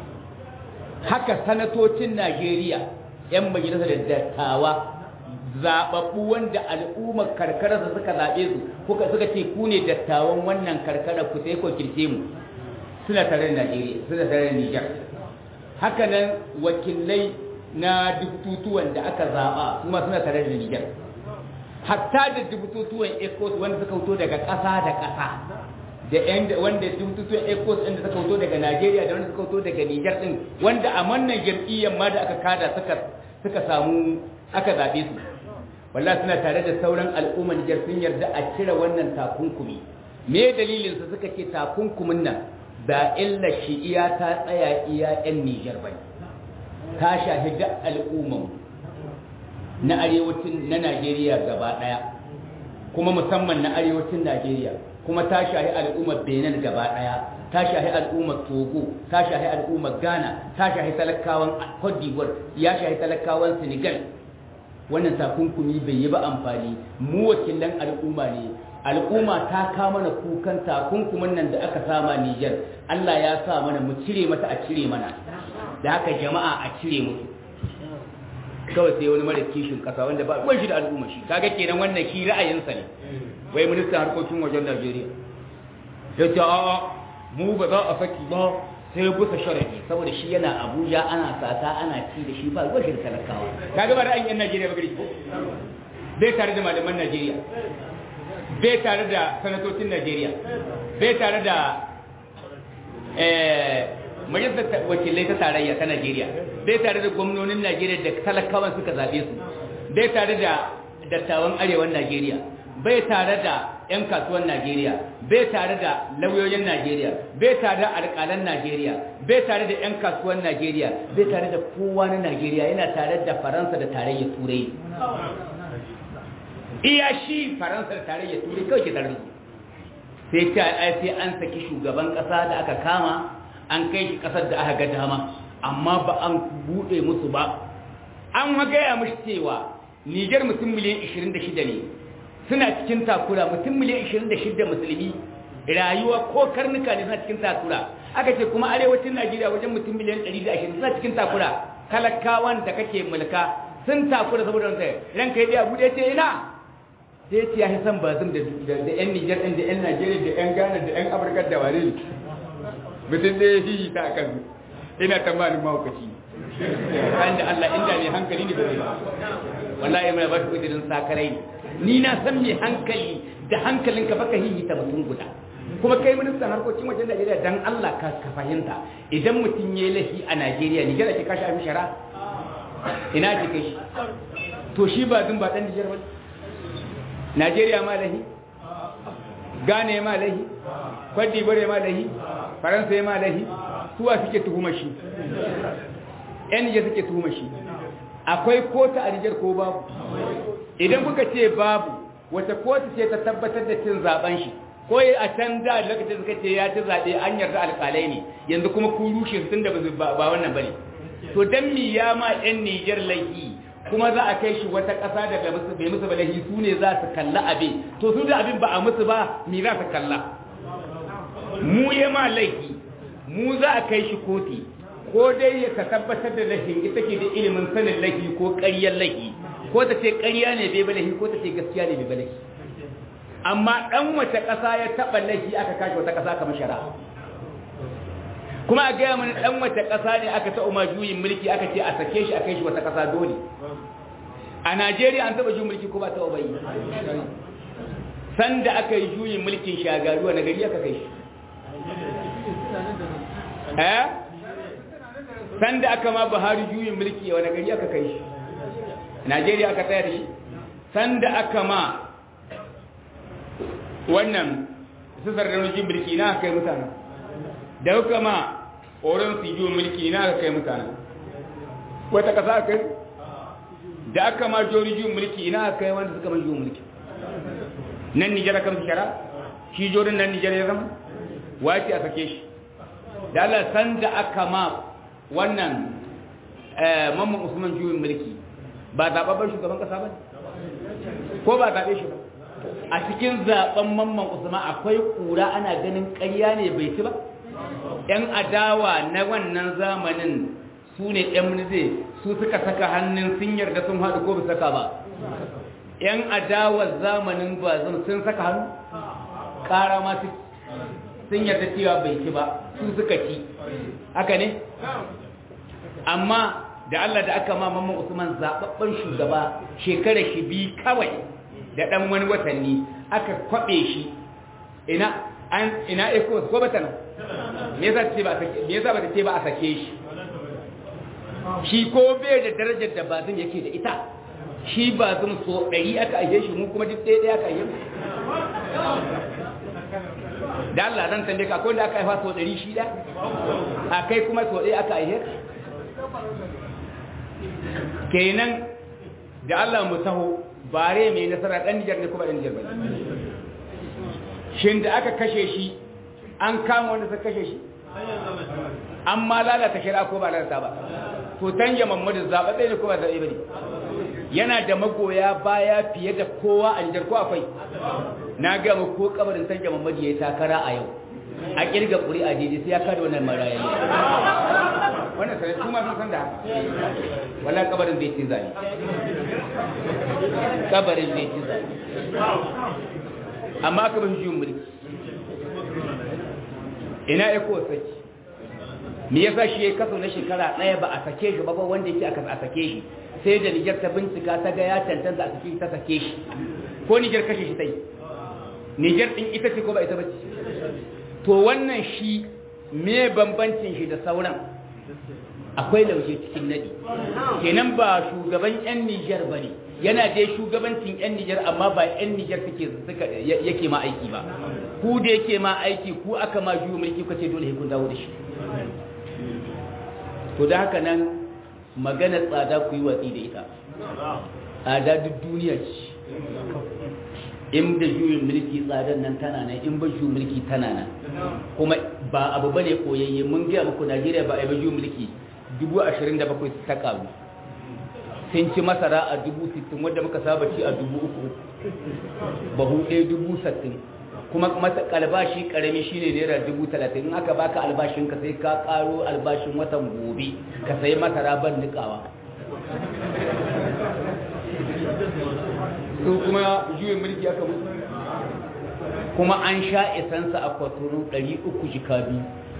haka sanatocin Najeriya 'yan majalisar da dattawa zaɓaɓɓu wanda al'ummar karkara suka zaɓe su kuka suka ce ku ne dattawan wannan karkara ku sai ku kirce mu suna tare da Najeriya suna tare da Nijar haka nan wakilai na dubututuwan da aka zaɓa kuma suna tare da Nijar hatta da dubututuwan ECOS wanda suka fito daga ƙasa da ƙasa da yan wanda dubututuwan ECOS ɗin da suka fito daga Najeriya da wanda suka fito daga Nijar ɗin wanda a wannan jam'iyyar ma da aka kada suka suka samu aka zaɓe su wallahi suna tare da sauran al'ummar Nijar sun yarda a cire wannan takunkumi me dalilin su suka ce takunkumin nan ba illa shi iya ta tsaya iya yan Nijar bane ta shahi da al'umman na arewacin na Najeriya gaba daya kuma musamman na arewacin Najeriya kuma ta shahi al'ummar Benin gaba daya ta shahi al'ummar Togo ta shahi al'ummar Ghana ta shahi talakawan Cote d'Ivoire ya shahi talakawan Senegal wannan takunkumi bai yi ba amfani mu wakilan al'umma ne al'umma ta kama mana kukan takunkumin nan da aka sama Niger Allah ya sa mana mu cire mata a cire mana da haka jama'a a cire musu kawai sai wani mara kishin kasa wanda ba ruwan shi da al'umma shi kaga kenan wannan shi ra'ayinsa ne wai ministan harkokin wajen Najeriya ya ce a'a mu ba za a saki ba sai bisa sharadi saboda shi yana Abuja ana sata ana ci da shi ba ruwan shi da talakawa kaga ba ra'ayin yan Najeriya ba gari ko bai tare da malaman Najeriya bai tare da sanatocin Najeriya bai tare da majalisar wakilai ta tarayya ta Najeriya bai tare da gwamnonin Najeriya da talakawan suka zaɓe su bai tare da dattawan arewan Najeriya bai tare da 'yan kasuwan Najeriya bai tare da lauyoyin Najeriya bai tare da alƙalan Najeriya bai tare da 'yan kasuwan Najeriya bai tare da kowa na Najeriya yana tare da Faransa da tarayyar Turai iya shi Faransa da tarayyar Turai kawai ke tare da sai ta sai an saki shugaban ƙasa da aka kama an kai shi kasar da aka ga dama amma ba an bude musu ba an gaya mushi cewa Niger mutum miliyan 26 ne suna cikin takura mutum miliyan 26 musulmi rayuwa ko karnuka ne suna cikin takura aka ce kuma arewacin Najeriya wajen mutum miliyan 120 suna cikin takura talakawan da kake mulka sun takura saboda wanda ranka ya abu da ce ina sai ce ya san bazum da da yan Niger din da yan Najeriya da yan Ghana da yan Afirka da wani mutum da ya yi ta kan ina tamanin mahaukaci kan da Allah inda mai hankali ne bai ba wallahi mai ba shi kudirin sakarai ni na san mai hankali da hankalinka baka hihita mutum guda kuma kai ministan harkokin wajen Najeriya dan Allah ka ka fahimta idan mutum yayi lahi a Najeriya Nijar ake kashi abin shara ina ake kai shi to shi ba dun ba dan Nijar ba Najeriya ma lahi Ghana ma lahi Cote d'Ivoire ma lahi Faransa ma lahi suwa suke tuhuma shi yan Nijar suke tuhuma shi akwai kota a Nijar ko babu idan kuka ce babu wata kotu ce ta tabbatar da cin zaben shi ko a can da lokacin suka ce ya ci zaɓe an yarda alƙalai ne yanzu kuma ku rushe su tunda ba wannan bane to dan mi ya ma yan Niger laifi kuma za a kai shi wata ƙasa da bai musu ba laifi su ne za su kalla abin to su da abin ba a musu ba mi za su kalla mu ya ma laifi mu za a kai shi koti ko dai ya ka tabbatar da laifin ita ke da ilimin sanin laifi ko ƙaryar laifi ko ta ce ƙarya ne bai ba laifi ko ta ce gaskiya ne bai ba laifi amma ɗan wace ƙasa ya taɓa laifi aka kashe wata ƙasa kamar shara kuma a gaya mana ɗan wace ƙasa ne aka taɓa ma juyin mulki aka ce a sake shi a kai shi wata ƙasa dole a najeriya an taɓa juyin mulki ko ba taɓa bai sanda aka yi juyin mulkin shagaruwa na gari aka kai shi eh sanda aka ma buhari juyin mulki wani gari aka kai shi najeriya aka tsaya da shi sanda aka ma wannan sisar da nujin mulki na kai mutane da kuka ma oron su yi mulki na kai mutane wata kasa kai da aka ma jori juyin mulki na kai wanda suka ma juyin mulki nan nijar aka musu shara shi jorin nan nijar ya zama wace a sake shi da Allah san da aka ma wannan mamman usman juyin mulki ba zaɓaɓɓen shugaban ƙasa ba ko ba zaɓe shi ba a cikin zaben mamman usman akwai kura ana ganin ƙarya ne bai ci ba yan adawa na wannan zamanin su ne yan zai su suka saka hannun sun yarda sun haɗu ko ba saka ba yan adawar zamanin ba sun saka hannu ƙara ma sun yarda cewa bai ci ba su suka ci haka ne amma da Allah da aka ma mamman usman zaɓaɓɓen shugaba shekara shi bi kawai da ɗan wani watanni aka kwaɓe shi ina an ina eko ko bata nan me yasa ce ba me yasa ba ta ce ba a sake shi shi ko bai da darajar da bazin yake da ita shi bazin so ɗari aka aihe shi mu kuma duk ɗaya ɗaya aka aihe da Allah zan tambaye ka ko da aka haifa so ɗari shi da a kai kuma so ɗaya aka aihe kenan da Allah mu taho bare mai nasara ɗan Nijar ne kuma ɗan Nijar bane shin da aka kashe shi an kama wanda suka kashe shi an ma lalata shari'a ko ba lalata ba to tanja Muhammadu zaɓaɓɓe ne ko ba zaɓe bane yana da magoya baya fiye da kowa a Nijar ko akwai na ga mu ko kabarin tanja Muhammadu yayi takara a yau a kirga ƙuri'a daidai sai ya kada wannan maraya ne wannan sai kuma sun san da haka wala kabarin zai ci zani kabarin zai ci zani amma aka bin juyin mulki ina ya kowa saki me yasa shi ya kaso na shekara ɗaya ba a sake shi ba ba wanda yake aka a sake shi sai da Nijar ta bincika ta ga ya tantance a sake shi ta sake shi ko Nijar kashe shi ta yi Nijar ɗin ita ce ko ba ita ba ce to wannan shi me bambancin shi da sauran akwai lauje cikin nadi kenan ba shugaban yan Nijar bane yana dai shugabancin yan Nijar amma ba yan Nijar suke suka yake ma aiki ba ku da yake ma aiki ku aka ma juyo mulki ku ce dole kun dawo da shi to da haka nan magana tsada ku yi watsi da ita tsada duk duniya ce in da juyin mulki tsadar nan tana nan in ba juyin mulki tana nan kuma ba abu bane koyayye mun gaya muku Najeriya ba a yi ba juyin mulki dubu ashirin da bakwai ta karu sun ci masara a dubu sittin wadda muka saba ci a dubu uku bahu ɗaya dubu sattin kuma mata albashi karami shine naira dubu talatin in aka baka albashin ka sai ka karo albashin watan gobe ka sayi masara ban nikawa su kuma juyin mulki aka musu kuma an sha isansa a kwatoro 300 jika biyu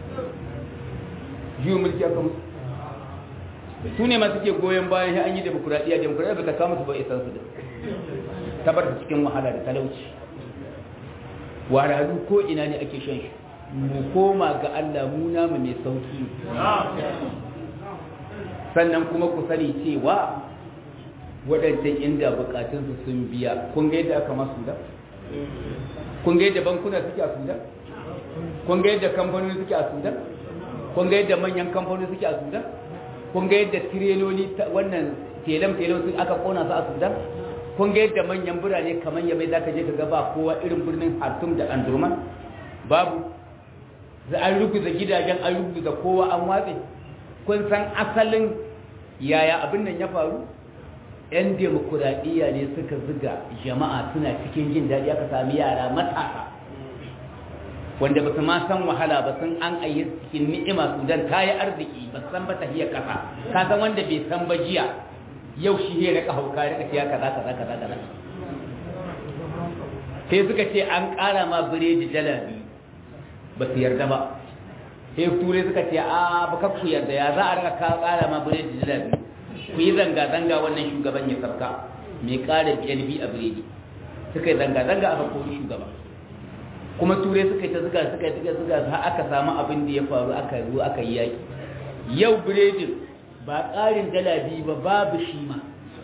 juyin mulki aka musu su ne masu ke goyon bayan shi an yi demokuraɗiyya demokuraɗiyya ba ta kama su ba isansu da tabar da cikin wahala da talauci wararu ko ina ne ake shan shi mu koma ga Allah mu namu mai sauki sannan kuma ku sani cewa waɗancan inda bukatunsu sun biya kun ga yadda aka masu da kun ga yadda bankuna suke a sudan kun ga yadda kamfanoni suke a sudan kun ga yadda manyan kamfanoni suke a sudan kun ga yadda tireloli wannan telam-telam su aka kona su a sudan kun ga yadda manyan birane kamar yabai za ka je ka ga ba kowa irin birnin hartum da andurman babu za an ruguza gidajen an ruguza kowa an watse kun san asalin yaya abin nan ya faru 'yan demokuraɗiyya ne suka ziga jama'a suna cikin jin daɗi aka sami yara matasa wanda ba su ma san wahala ba sun an ayi cikin ni'ima sudan ta yi arziki ba san ba ta hiyar ƙasa ka san wanda bai san ba jiya yau shi ne raka hauka raka ciya kaza kaza kaza kaza sai suka ce an ƙara ma biredi dala biyu ba su yarda ba sai turai suka ce a ba ku yarda ya za a raka ƙara ma biredi dala biyu ku yi zanga-zanga wannan shugaban ya sarka mai ƙara BNB a biredi suka yi zanga-zanga aka kori shugaba kuma turai suka yi ta zuga suka yi ta zuga har aka samu abin da ya faru aka zo aka yi yaƙi yau biredin ba ƙarin dala biyu ba babu shi ma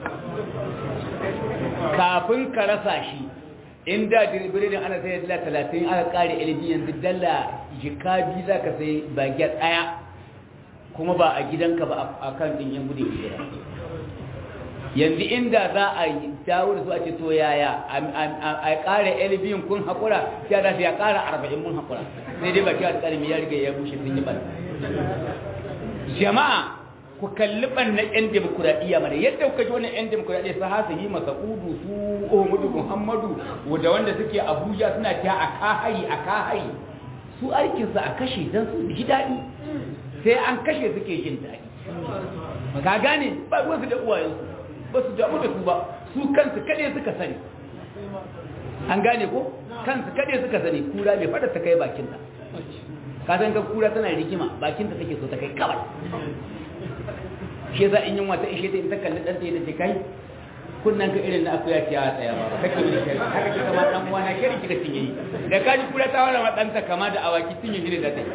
kafin ka rasa shi inda biredin ana sai dala talatin aka ƙare LB yanzu dala jika biyu za ka sai bagiyar ɗaya kuma ba a gidanka ba a kan ɗin yan gudun hijira yanzu inda za a yi dawo da su a ce to yaya a ƙara elbin kun haƙura sai za su ya ƙara arba'in mun haƙura sai dai baki a tsarin ya riga ya bushe sun yi bana jama'a ku kalli ɓannan 'yan demokuraɗiyya mana yadda kuka ji wannan 'yan demokuraɗiyya su hasa yi masa udu su ohmudu muhammadu da wanda suke abuja suna ta a kahayi a kahayi su aikinsa a kashe don su ji daɗi sai an kashe suke jin daɗi ka gane ba wasu da uwayensu ba su damu da su ba su kansu kaɗai suka sani an gane ko kansu kaɗai suka sani kura mai fada ta kai bakinta ka san ka kura tana rigima bakinta take so ta kai kawai shi za in yin wata ishe ta in ta kalli ɗanta ya ce kai kunnan ka irin na akuya ce a tsaya ba kake wani shari haka ce kama ɗan uwa na shari kika cinye yi da kaji kura ta wala ma ɗanta kama da awaki cinye shi ne da ta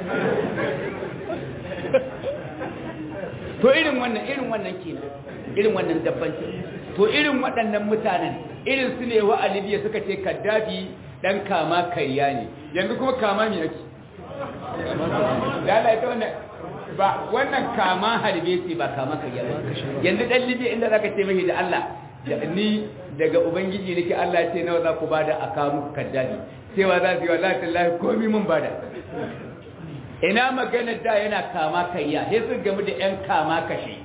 to irin wannan irin wannan kenan irin wannan dabbanci to irin waɗannan mutanen irin su ne wa alibiya suka ce kaddafi dan kama kariya ne yanzu kuma kama me yake da Allah ita wannan ba wannan kama harbe ce ba kama kariya ba yanzu dan libiya inda zaka ce mai da Allah ni daga ubangiji nake Allah ce nawa za ku bada a kawo muku kaddafi cewa za su yi wallahi tallahi komai mun bada ina magana da yana kama kayya sai su gamu da 'yan kama kashe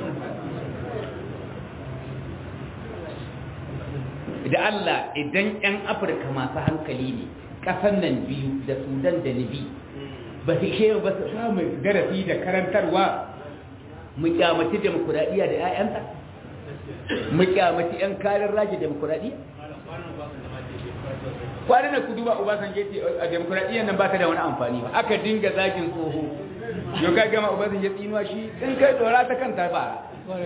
da Allah idan 'yan afirka masu hankali ne ƙasan nan biyu da sudan da libi ba su ke ba su samu darasi da karantarwa mu kyamaci demokuraɗiyya da 'ya'yanta mu kyamaci 'yan karin rage demokuraɗiyya kwanan da ku duba Obasanjo ce a demokuraɗiyyar nan ba ta da wani amfani ba aka dinga zagin tsoho yau ka gama Obasanjo tsinuwa shi in kai tsora ta kanta ba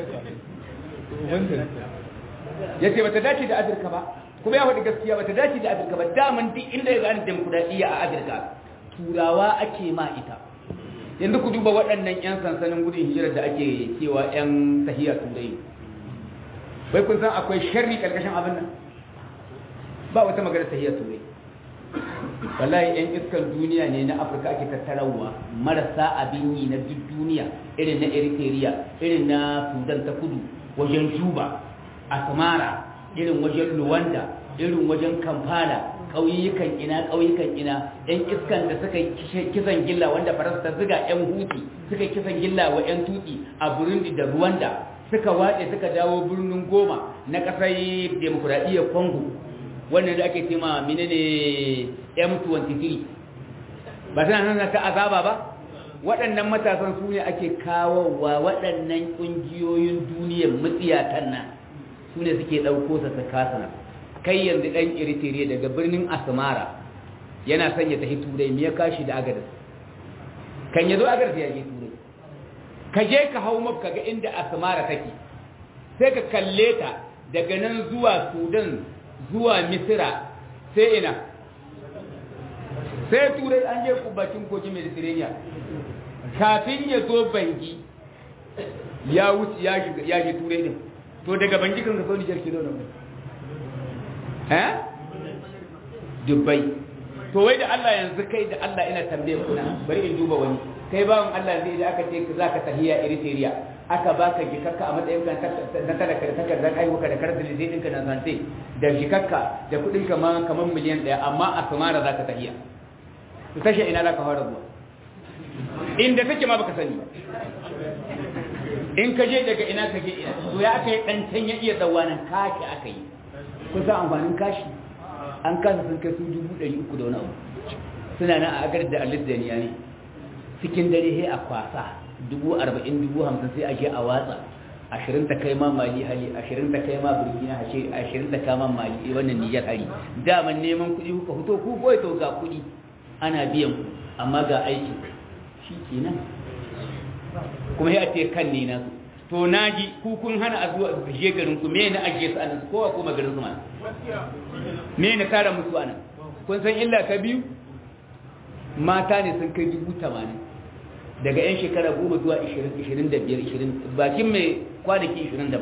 ya ce ba ta dace da Afirka ba kuma ya faɗi gaskiya ba ta dace da Afirka ba daman duk inda ya gani demokuraɗiyya a Afirka turawa ake ma ita yanzu ku duba waɗannan 'yan sansanin gudun hijirar da ake cewa 'yan sahiya turai bai kun san akwai sharri ƙarƙashin abin nan ba wata magana tahiyar turai wallahi yan iskan duniya ne na afirka ake tattarawa marasa abin yi na duk duniya irin na eritrea irin na sudan ta kudu wajen juba asmara irin wajen luwanda irin wajen kampala ƙauyukan ina ƙauyukan ina yan iskan da suka kisan gilla wanda faransa ta ziga yan huti suka kisan gilla wa yan tuki a burundi da ruwanda suka wace suka dawo birnin goma na ƙasar demokuraɗiyyar congo wannan da ake cema menene M23 ba suna nan ta azaba ba waɗannan matasan su ne ake kawowa waɗannan ƙungiyoyin duniyar matsiyatan nan su ne suke ɗauko sa ta kasana kai yanzu ɗan iritere daga birnin asmara yana son ya tafi turai me ya kashi da agadas kan ya zo agadas ya je turai ka je ka hau maka ga inda asmara take sai ka kalle ta daga nan zuwa sudan zuwa misira sai ina sai turai an je bakin kogin mediterranean kafin ya zo bangi ya wuce ya je turai din to daga bangi kan ka so nijar kilo na mai eh dubbai to wai da Allah yanzu kai da Allah ina tambaye kuna bari in duba wani kai bawan Allah zai da aka ce za ka tahiya Eritrea aka baka jikakka a matsayin kan na talaka da takardar aiwuka da karar dalilai ɗinka na zante da jikakka da kuɗin kamar kamar miliyan ɗaya amma a samara za ka tahiya to tashe ina za ka fara zuwa inda take ma baka sani ba in ka je daga ina ka je ina to ya aka yi ɗan can ya iya tsawanin kashi aka yi kusa amfanin kashi an kasa sun kai su dubu ɗari uku da wani abu suna nan a agar da alis da niya ne cikin dare sai a kwasa dubu arba'in dubu hamsin sai a je a watsa ashirin ta kai ma mali hali ashirin ta kai ma burkina ashirin ta kama mali wannan nijar hari daman neman kuɗi kuka fito ku boye to ga kuɗi ana biyan ku amma ga aiki shi kenan kuma ya ce kan ne na to naji ku kun hana a zuwa je garin ku me na ajiye su anan kowa kuma garin su ma me na kara musu anan kun san illa ta biyu mata ne sun kai dubu tamanin daga 'yan shekara goma zuwa 25-20 bakin mai kwanaki 27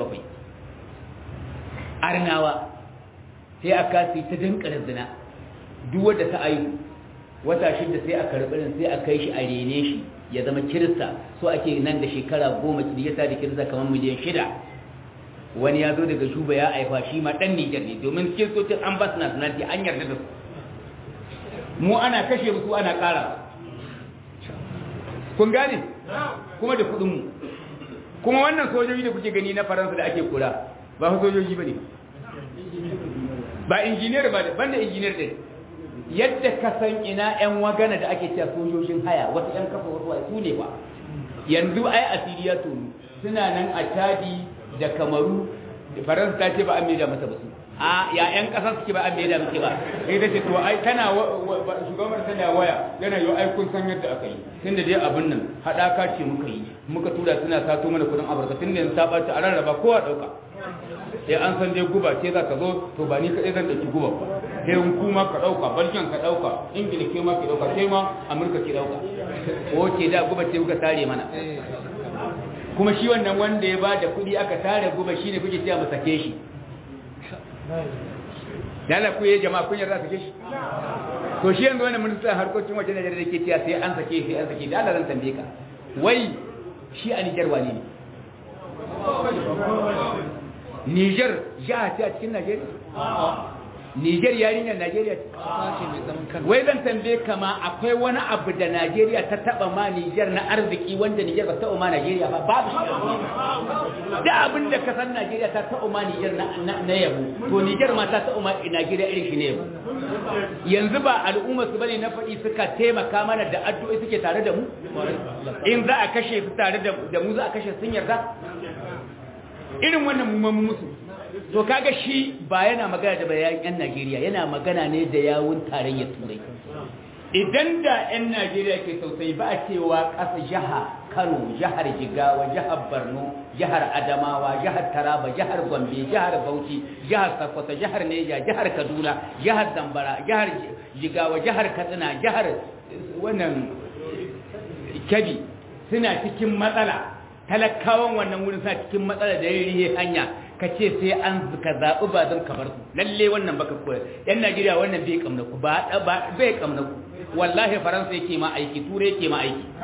arnawa sai aka su ta dinkar zina duk wadda ta ayu wata shida sai a karɓi sai a kai shi a rene shi ya zama kirista so ake nan da shekara goma ya sa da kirista kamar miliyan shida wani ya zo daga shuba ya aifa shi ma ɗan nijar ne domin kiristocin an ba su nationality an yarda da su mu ana kashe musu ana ƙara kun gane kuma da kudinmu kuma wannan sojoji da kuke gani na faransa da ake kura ba su sojoji ba ne ba injiniyar ba ban da injiniyar ɗin yadda ka san ina 'yan wagana da ake cewa sojojin haya wasu 'yan kafa wasu su ne ba yanzu ai asiri ya tonu suna nan a chadi da kamaru faransa ta ce ba an maida mata ba su a ya yan kasa suke ba an maida muke ba sai ta ce to ai tana shugaban tana waya yana yi ai kun san yadda aka yi tun da dai abin nan haɗaka ce muka yi muka tura suna sato mana kudin amurka tun da yanzu ta ɓaci a rarraba kowa ɗauka sai an san dai guba ce za ka zo to ba ni kaɗai zan ɗauki guba ba sai in kuma ka ɗauka belgium ka ɗauka ingila ke ma ke ɗauka sai ma amurka ke ɗauka ko ce da guba ce kuka tare mana kuma shi wannan wanda ya ba da kuɗi aka tare guba shi ne kuke cewa mu sake shi dala ku yi jama'a kun yarda sake shi to shi yanzu wannan ministan harkokin wajen Najeriya da ke cewa sai an sake sai an sake da Allah zan tambaye ka wai shi a Niger wane ne Niger jiha ce a cikin Najeriya Niger yarinyar Najeriya ce wai zan tambaye ka ma akwai wani abu da Najeriya ta taba ma Niger na arziki wanda Niger ba ta taba ma Najeriya ba babu shi da abin da ka san Najeriya ta taba ma Niger na na yabo to Niger ma ta taba ma Najeriya irin shi ne yabo yanzu ba al'umma su bane na faɗi suka taimaka mana da addu'o'i suke tare da mu in za a kashe su tare da mu za a kashe sun yarda irin wannan mu musu to kaga shi ba yana magana da bayan yan Najeriya yana magana ne da yawun tarayyar turai idan da yan Najeriya ke tausayi ba a cewa ƙasa jaha Kano jihar Jigawa jihar Borno jihar Adamawa jihar Taraba jihar Gombe jihar Bauchi jihar Sokoto jihar Neja jihar Kaduna jihar Zamfara jihar Jigawa jihar Katsina jihar wannan Kebbi suna cikin matsala talakawan wannan wurin suna cikin matsala da yayi hanya ka ce sai an ka zaɓi ba zan kamar su lalle wannan baka koya yan najeriya wannan bai kamna ku ba bai kamna ku wallahi faransa yake ma aiki turai yake ma aiki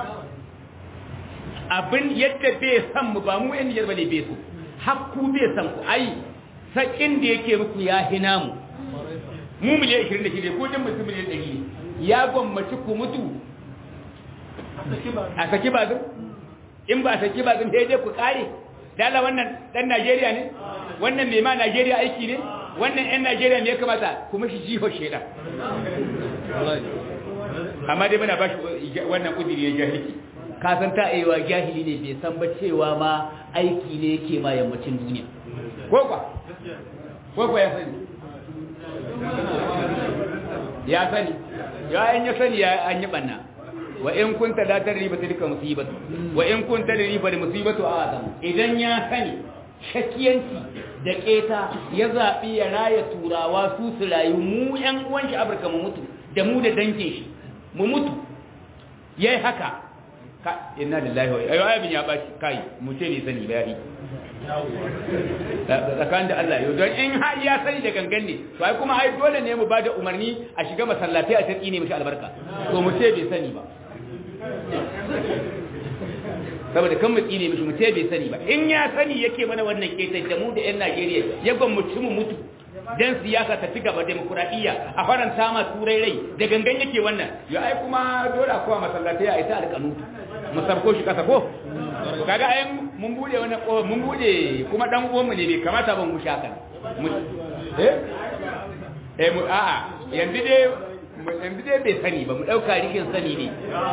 abin yadda bai san mu ba mu yan nijar bane bai so hakku bai san ku ai sakin da yake muku ya hina mu mu miliyan 26 ko jin mutum miliyan 100 ya gwammaci ku mutu a saki ba zan in ba saki ba zan dai ku kare dala wannan dan Najeriya ne wannan mai ma Najeriya aiki ne wannan ɗan Najeriya ne ya kamata kuma shi jiho sheda amma dai muna ba shi wannan kudiri ya jahilci ka san ta aiwa jahili ne bai san ba cewa ma aiki ne yake ma yammacin duniya ko kwa ko kwa ya sani ya sani ya an ya sani ya an yi banna wa in kunta la tadri ba tilka musibatu wa in kunta tadri fa musibatu azam idan ya sani shakiyanci da keta ya zabi ya raya turawa su su rayu mu yan uwan shi Afirka mu mutu da mu da dangin shi mu mutu yayi haka ka inna lillahi wa ayo abin ya bashi kai mu ce ne sani bayani tsakanin da Allah yau don in har ya sani da gangan ne to ai kuma ai dole ne mu ba da umarni a shiga masallatai a tsaki ne mishi albarka to mu ce bai sani ba saboda kan mu tsine mishi mu ce bai sani ba in ya sani yake mana wannan ketai da mu da yan Najeriya ya gwamnati mu mutu dan siyasa ta ci gaba demokuraɗiyya a faranta ma turai rai da gangan yake wannan ya ai kuma dole a kowa masallatai a ita alƙanu mu sarko shi kasa ko kaga ai mun bude wannan ko mun bude kuma dan uwan mu ne bai kamata ban mu shaka eh eh mu a'a yanzu dai yanzu dai bai sani ba mu dauka rikin sani ne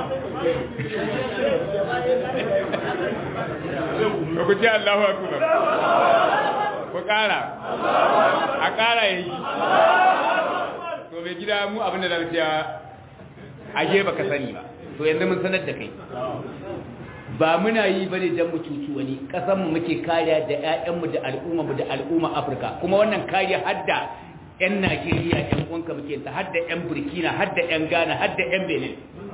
ku ce Allahu akbar ku kara a kara yi to mai gida mu abin da zan ce aje baka sani ba to yanzu mun sanar da kai ba muna yi ba ne don mu cuci wani ƙasanmu muke kariya da 'ya'yanmu da al'ummarmu da al'umma afirka kuma wannan kariya har da 'yan najeriya 'yan uwanka muke ta har da 'yan burkina har da 'yan ghana har da 'yan benin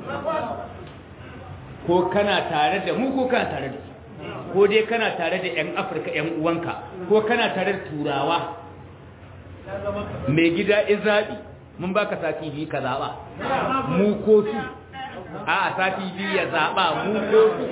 ko kana tare da mu ko kana tare da su ko dai kana tare da 'yan afirka 'yan uwanka ko kana tare da turawa mai gida izabi mun baka sati biyu ka zaɓa mu ko su a sati biyu ya zaɓa mu ko su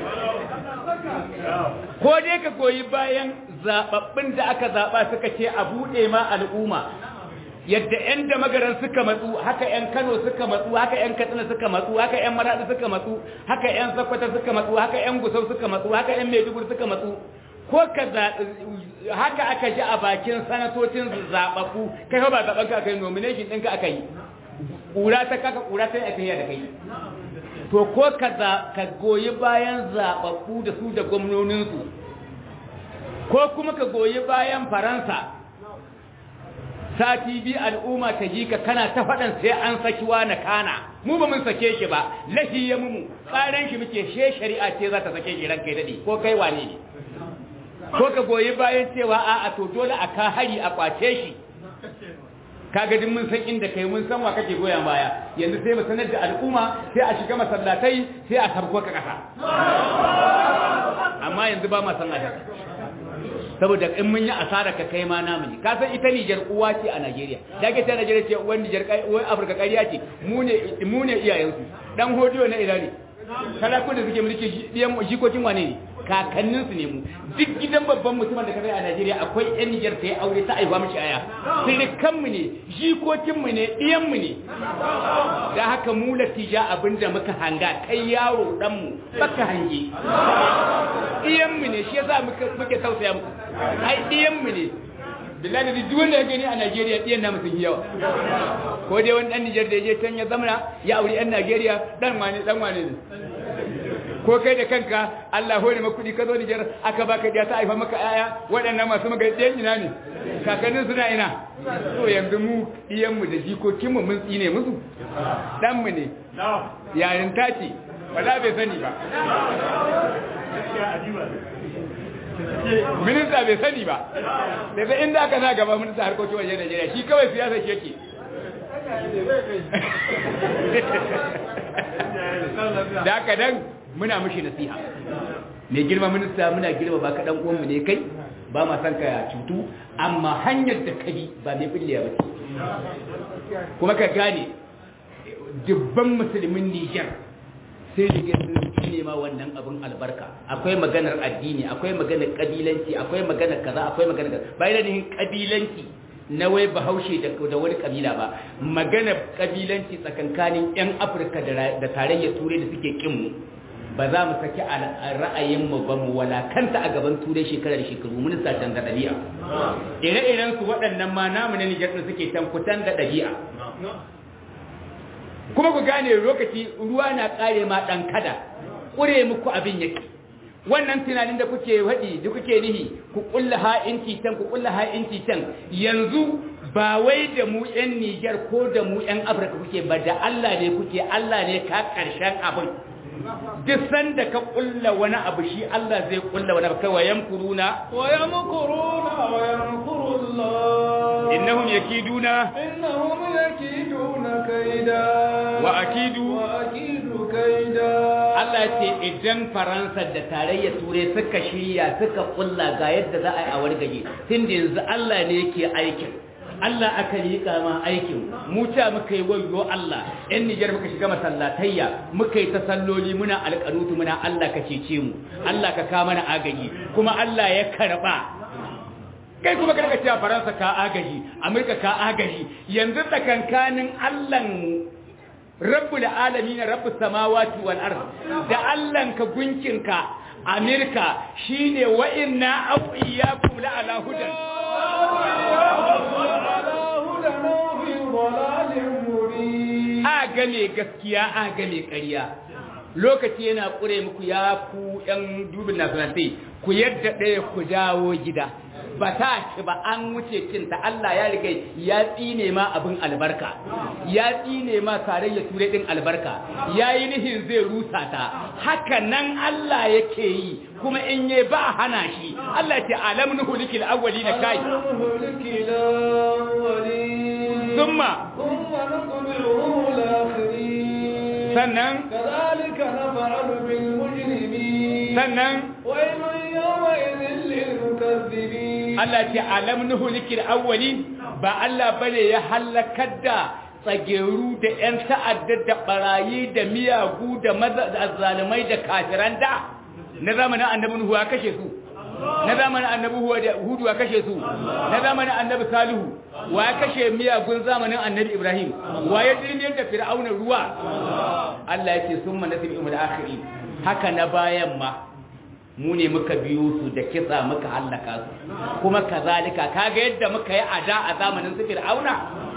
ko dai ka goyi bayan zaɓaɓɓun da aka zaɓa suka ce a buɗe ma al'umma yadda 'yan da magaran suka matsu haka 'yan kano suka matsu haka 'yan katsina suka matsu haka 'yan maraɗi suka matsu haka 'yan sakwata suka matsu haka 'yan gusau suka matsu haka 'yan maiduguri suka matsu ko ka haka aka ji a bakin sanatocin zaɓaɓɓu kai ba zaɓen ka aka yi nomination ɗinka aka yi ƙura ta kaka ƙura ta yi aka yi da kai to ko ka goyi bayan zaɓaɓɓu da su da gwamnoninsu ko kuma ka goyi bayan faransa sati biyu al'umma ta ji ka kana ta faɗan sai an saki na kana mu ba mun sake shi ba lahi ya mumu tsarin shi muke she shari'a ce za ta sake shi ranka daɗi ko kai wane ne ko ka goyi bayan cewa a'a to dole a ka hari a kwace shi kaga din mun san inda kai mun san wa kake goyon baya yanzu sai mu sanar da al'umma sai a shiga masallatai sai a sabko ka kasa amma yanzu ba ma san haka saboda in mun yi asara ka kai ma namu ne ka san ita Niger uwa ce a Najeriya da ke ta Najeriya ce uwan Niger uwan Afirka ƙarya ce mu ne mu ne iyayensu dan hodiyo na ina ne kalakun da suke mulki diyan jikokin wane ne kakannin su ne mu duk gidan babban mutumin da ka a Najeriya akwai yan Niger ta yi aure ta aiwa mishi aya sirikan mu ne jikokin mu ne diyan mu ne da haka mu latija abinda muka hanga kai yaro dan mu baka hange diyan mu ne shi yasa muke muke tausaya muku ai diyan mu ne billahi da duk wanda ya gani a Najeriya diyan namu sun yi yawa ko dai wani dan Niger da ya je can ya zamana ya aure yan Najeriya dan wane dan wane ne ko kai da kanka Allah hore maka kudi ka zo Niger aka baka diya ta aifa maka aya waɗannan masu maka diyan ina ne kakannin suna ina to yanzu mu diyan mu da jikokin mu mun tsine musu dan mu ne yayin tace wala bai sani ba minista bai sani ba daga inda aka sa gaba minista harkokin waje Najeriya shi kawai siyasa shi yake da haka dan muna mushi nasiha mai girma minista muna girma ba ka dan uwanmu ne kai ba ma san ka cutu amma hanyar da kabi ba mai billewa ba kuma ka gane dubban musulmin Nijar sai da sun ne ma wannan abin albarka akwai maganar addini akwai maganar kabilanci akwai maganar kaza akwai maganar kaza bayan da kabilanci na wai bahaushe da wani kabila ba maganar kabilanci tsakankanin yan afirka da tarayyar turai da suke kin mu ba za mu saki ra'ayin mu ba mu walakanta a gaban turai shekara da shekaru mun sa can da dabi'a ire-iren su waɗannan ma namu na Nijar suke can kutan da dabi'a kuma ku gane lokaci ruwa na kare ma dan kada kure muku abin yake wannan tunanin da kuke haɗi da kuke nihi ku kulla ha'inci can ku kulla ha'inci can yanzu ba wai da mu yan Niger ko da mu yan Afirka kuke ba da Allah ne kuke Allah ne ka karshen abin duk sanda ka kulla wani abu shi Allah zai kulla wani abu kai wa yamkuruna wa yamkuruna wa yamkurullah innahum yakiduna innahum yakiduna kaida wa akidu wa akidu kaida Allah ce idan Faransa da tarayyar Turai suka shirya suka kulla ga yadda za a yi a wargaje tun da yanzu Allah ne yake aikin Allah aka yi kama aikin mu ta muka yi wayo Allah yan Nijar muka shiga masallatayya muka yi ta salloli muna alƙanutu muna Allah ka cece mu Allah ka kama mana agaji kuma Allah ya karba kai kuma kada ka cewa Faransa ka agaji Amurka ka agaji yanzu tsakankanin Allah rabbul alamin rabbus samawati wal ard da Allah ka gunkinka Amerika shine wa inna aw iyyakum la ala hudan a game gaskiya a game ƙarya lokaci yana ƙure muku ya ku ‘yan dubin nasarantai ku yadda ɗaya ku dawo gida ba ta ci ba an wuce cinta Allah ya riga ya tsine ma abin albarka ya tsine ma tarayya ture ɗin albarka ya yi nihin zai rusa ta haka nan Allah yake yi kuma in yi ba hana shi Allah ce alam nuhu likil awwali na kai summa sannan كذلك نفعل بالمجرمين sannan ويل يومئذ للمكذبين Allah ce alam nuhu likil awwali ba Allah bane ya halakar da tsageru da ƴan ta'adda da barayi da miyagu da mazalimai da kafiran da na zamanin annabi nuhu ya kashe su na zamanin annabi hudu ya kashe su na zamanin annabi salihu wa ya kashe miyagun zamanin annabi ibrahim wa ya dirmiyar da fir'auna ruwa Allah ya ce sun manasib imul akhiri haka na bayan ma mu ne muka biyo su da kisa muka hallaka su kuma kazalika kaga yadda muka yi ada a zamanin su fir'auna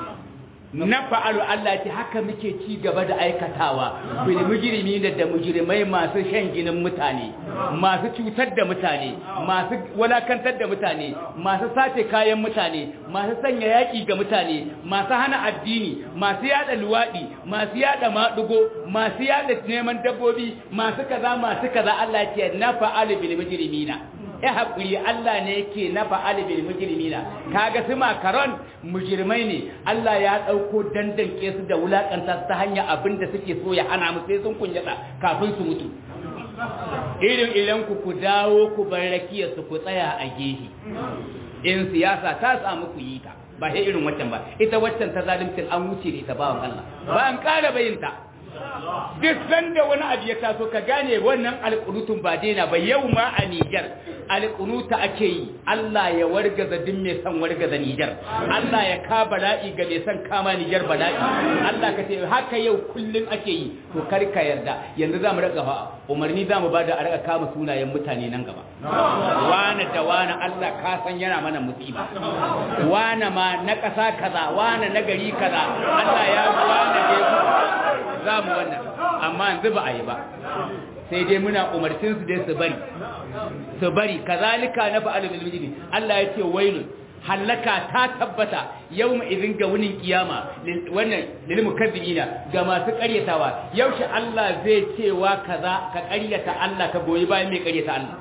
na fa'alu Allah ce haka muke ci gaba da aikatawa bil mujrimi da da mujrimai masu shan ginin mutane masu cutar da mutane masu walakantar da mutane masu sace kayan mutane masu sanya yaki ga mutane masu hana addini masu yada luwadi masu yada madugo masu yada neman dabbobi masu kaza masu kaza Allah ce na fa'alu bil mujrimina ya haƙuri Allah ne yake na fa'ali bil mujrimina kaga su makaron mujrimai ne Allah ya ɗauko dandanke su da wulakanta ta hanya abin da suke so ya hana mu sai sun kunyata kafin su mutu irin idan ku ku dawo ku bar rakiyar su ku tsaya a gehe in siyasa ta samu ku yi ta ba sai irin waccan ba ita waccan ta zalimcin an wuce da ita bawan Allah ba an ƙara bayinta duk sanda wani abu ya taso ka gane wannan alƙunutun ba daina ba yau ma a Nijar alƙunuta ake yi Allah ya wargaza duk mai son wargaza Nijar Allah ya ka bala'i ga mai son kama Nijar bala'i Allah ka ce haka yau kullum ake yi to kar ka yarda yanzu za mu raka fa umarni za mu ba da a raka kama sunayen mutane nan gaba wane da wane Allah ka san yana mana musiba wane ma na ƙasa kaza wane na gari kaza Allah ya wane da ya za mu wannan amma yanzu ba a yi ba sai dai muna umarcin su dai su bari su bari kazalika na fa'alu bil mujrim Allah ya ce wailun hallaka ta tabbata yawma idin ga wunin kiyama wannan lil mukazzibina ga masu ƙaryatawa yaushe Allah zai cewa kaza ka ƙaryata Allah ka goyi bayan mai ƙaryata Allah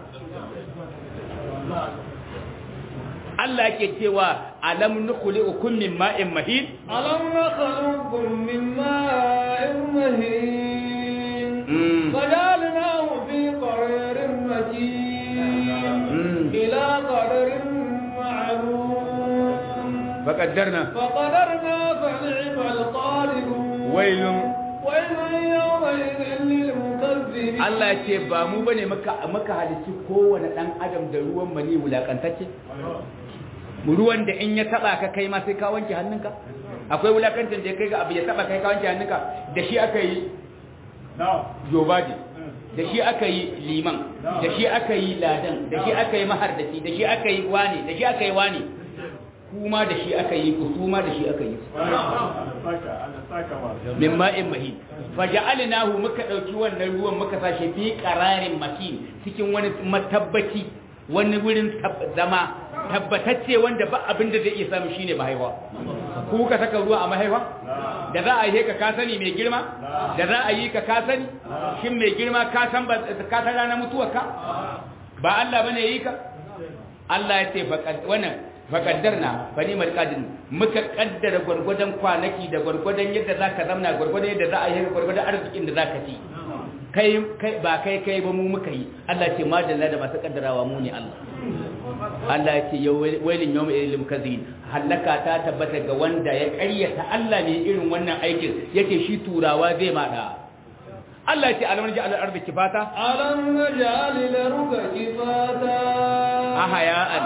Allah yake cewa alam nukhliqukum min ma'in mahid alam nakhluqukum min ma'in mahin fajalnahu fi qararin makin ila qadarin ma'lum faqaddarna faqadarna fa ni'mal qadirun wailun wailun yawma'idhin lil mukazzibin Allah ya ce ba mu bane maka maka halici kowane dan adam da ruwan mani wulakantacce ruwan da in ya taba ka kai ma sai ka wanke hannunka akwai wulakancin da kai ga abu ya taba kai ka wanke hannunka da shi aka yi jobaji da shi aka yi liman da shi aka yi ladan da shi aka yi mahardaci da shi aka yi wani da shi aka yi wani kuma da shi aka yi ku kuma da shi aka yi min ma'in mahin faja'alnahu muka dauki wannan ruwan muka sashi fi qararin makin cikin wani matabbaci wani wurin zama tabbatacce wanda ba abin da zai iya samu shine mahaifa ku ka saka ruwa a mahaifa da za a yi ka ka sani mai girma da za a yi ka ka sani shin mai girma ka san ba ka san ranar mutuwarka ba Allah bane yi ka Allah ya ce wannan faƙaddarna bani marƙadin muka ƙaddara gwargwadon kwanaki da gwargwadon yadda za ka zamna gwargwadon yadda za a yi gwargwadon arzikin da za ka ci kai ba kai kai ba mu muka yi Allah ce madalla da masu ƙaddarawa mu ne Allah Allah ya ce wailin yau mai ilim kazin hallaka ta tabbata ga wanda ya ƙaryata Allah ne irin wannan aikin yake shi turawa zai maɗa Allah ya ce alam naji alal ardi kifata alam naj'al al-arda kifata ahaya'an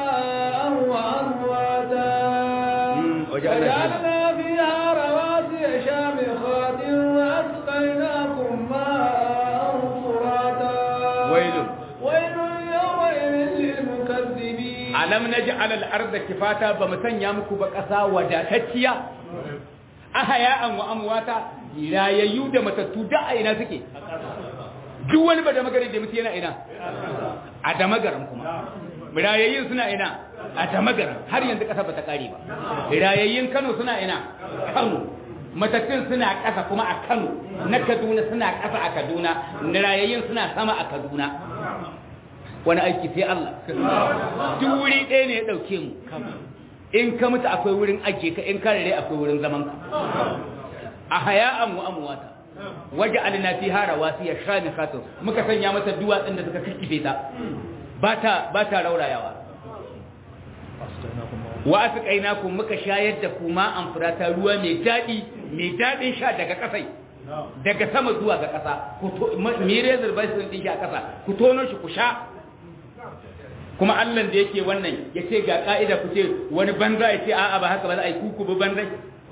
وأمواتا وجعلنا فيها رواسي شامخات وأسقيناكم ماء فراتا ويل ويل يومئذ للمكذبين alam naj'al al-ardh kifata bamusan ya muku ba kasa wadatacciya ahaya'an wa amwata rayayyu da matattu da a ina suke duk wani ba da magari da mutu yana ina a da magaran kuma rayayyun suna ina a da magaran har yanzu kasa bata kare ba rayayyun Kano suna ina Kano matattun suna kasa kuma a Kano na Kaduna suna kasa a Kaduna rayayyun suna sama a Kaduna wani aiki sai Allah duk wuri ɗaya ne ya ɗauke mu in ka mutu akwai wurin ajiye ka in ka rere akwai wurin zaman ka a haya'an wa amwata waje alina fi hara wasu ya sha ni khatun muka sanya mata duwatsun da suka kikife ta ba ta ba ta raurayawa wa asqainakum muka shayar da kuma an furata ruwa mai dadi mai dadin sha daga kasai daga sama zuwa ga kasa ku to mire zurbai sun din shi a kasa ku tono shi ku sha kuma Allah da yake wannan yace ga ka'ida ku ce wani banza yace a'a ba haka ba za a yi kuku ba banza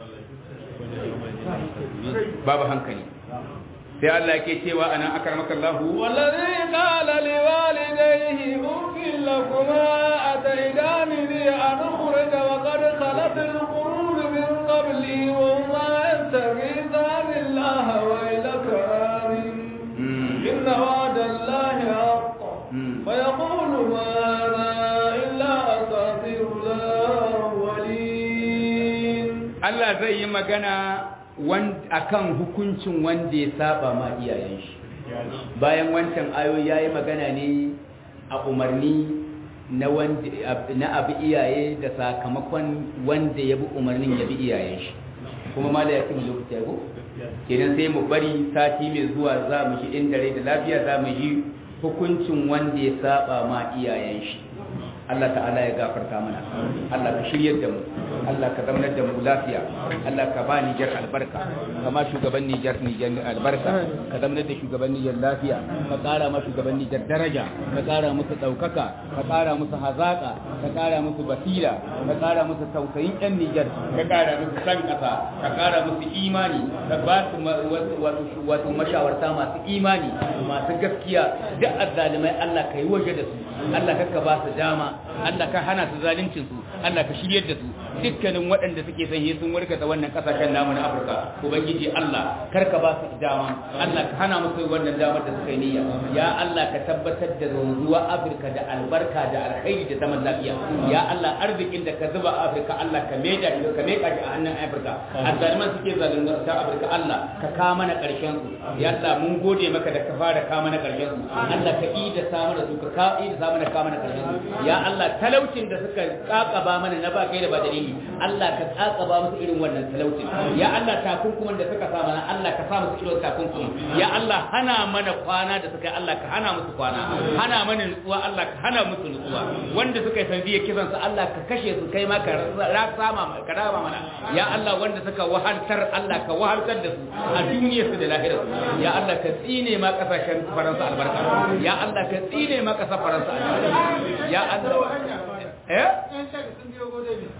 babu hankali sai Allah yake cewa ana akramaka Allah والذي قال لوالديه أف لكما أتيدانني أن أخرج وقد خلت القرون من قبلي وهما يستغيثان الله ويلك آمن إن وعد الله حق فيقول ما هذا إلا أساطير الأولين Allah zai yi magana akan hukuncin wanda ya saba ma iyayen shi bayan wancan ayoyi yayi magana ne a umarni na wanda na abi iyaye da sakamakon wanda ya bi umarnin ya bi iyayen shi kuma mala ya kuma lokaci ko kenan sai mu bari sati mai zuwa za mu shi inda rai da lafiya za mu yi hukuncin wanda ya saba ma iyayen shi Allah ta'ala ya gafarta mana Allah ka shiryar da mu Allah ka zamanar da mu lafiya Allah ka ba Nijar albarka kama shugaban Nijar Nijar albarka ka zamanar da shugaban Nijar lafiya ka ƙara ma shugaban Nijar daraja ka ƙara musu ɗaukaka ka ƙara musu hazaƙa ka ƙara musu basira ka ƙara musu tausayin ƴan Nijar ka ƙara musu san ƙasa ka ƙara musu imani ka ba su wato mashawarta masu imani masu gaskiya duk azzalimai Allah ka yi waje da su Allah ka ba su dama Allah ka hana su zaluncin su Allah ka shiryar da su dukkanin waɗanda suke son sun warkata wannan kasashen namu na Afirka ubangiji Allah kar ka ba su dama Allah ka hana musu wannan damar da suka yi niyya ya Allah ka tabbatar da zuwa Afirka da albarka da alkhairi da zaman lafiya ya Allah arzikin da ka zuba a Afirka Allah ka maida shi ka maida shi a hannun Afirka azzaliman suke zalunta Afirka Allah ka ka mana karshen su ya Allah mun gode maka da ka fara ka mana karshen su Allah ka ida samu da su ka ka ida samu da ka mana karshen su ya Allah talaucin da suka kakaba mana na ba kai da ba dalili Allah ka kakaba musu irin wannan talaucin ya Allah takunkuman da suka sa mana Allah ka sa musu irin takunkuman ya Allah hana mana kwana da suka yi Allah ka hana musu kwana hana mana nutsuwa Allah ka hana musu nutsuwa wanda suka yi sanadiyar kisan su Allah ka kashe su kai ma ka rama ka rama mana ya Allah wanda suka wahaltar Allah ka wahaltar da su a duniyar su da lahirar su ya Allah ka tsine ma kasashen Faransa albarka ya Allah ka tsine ma kasar Faransa albarka ya Allah eh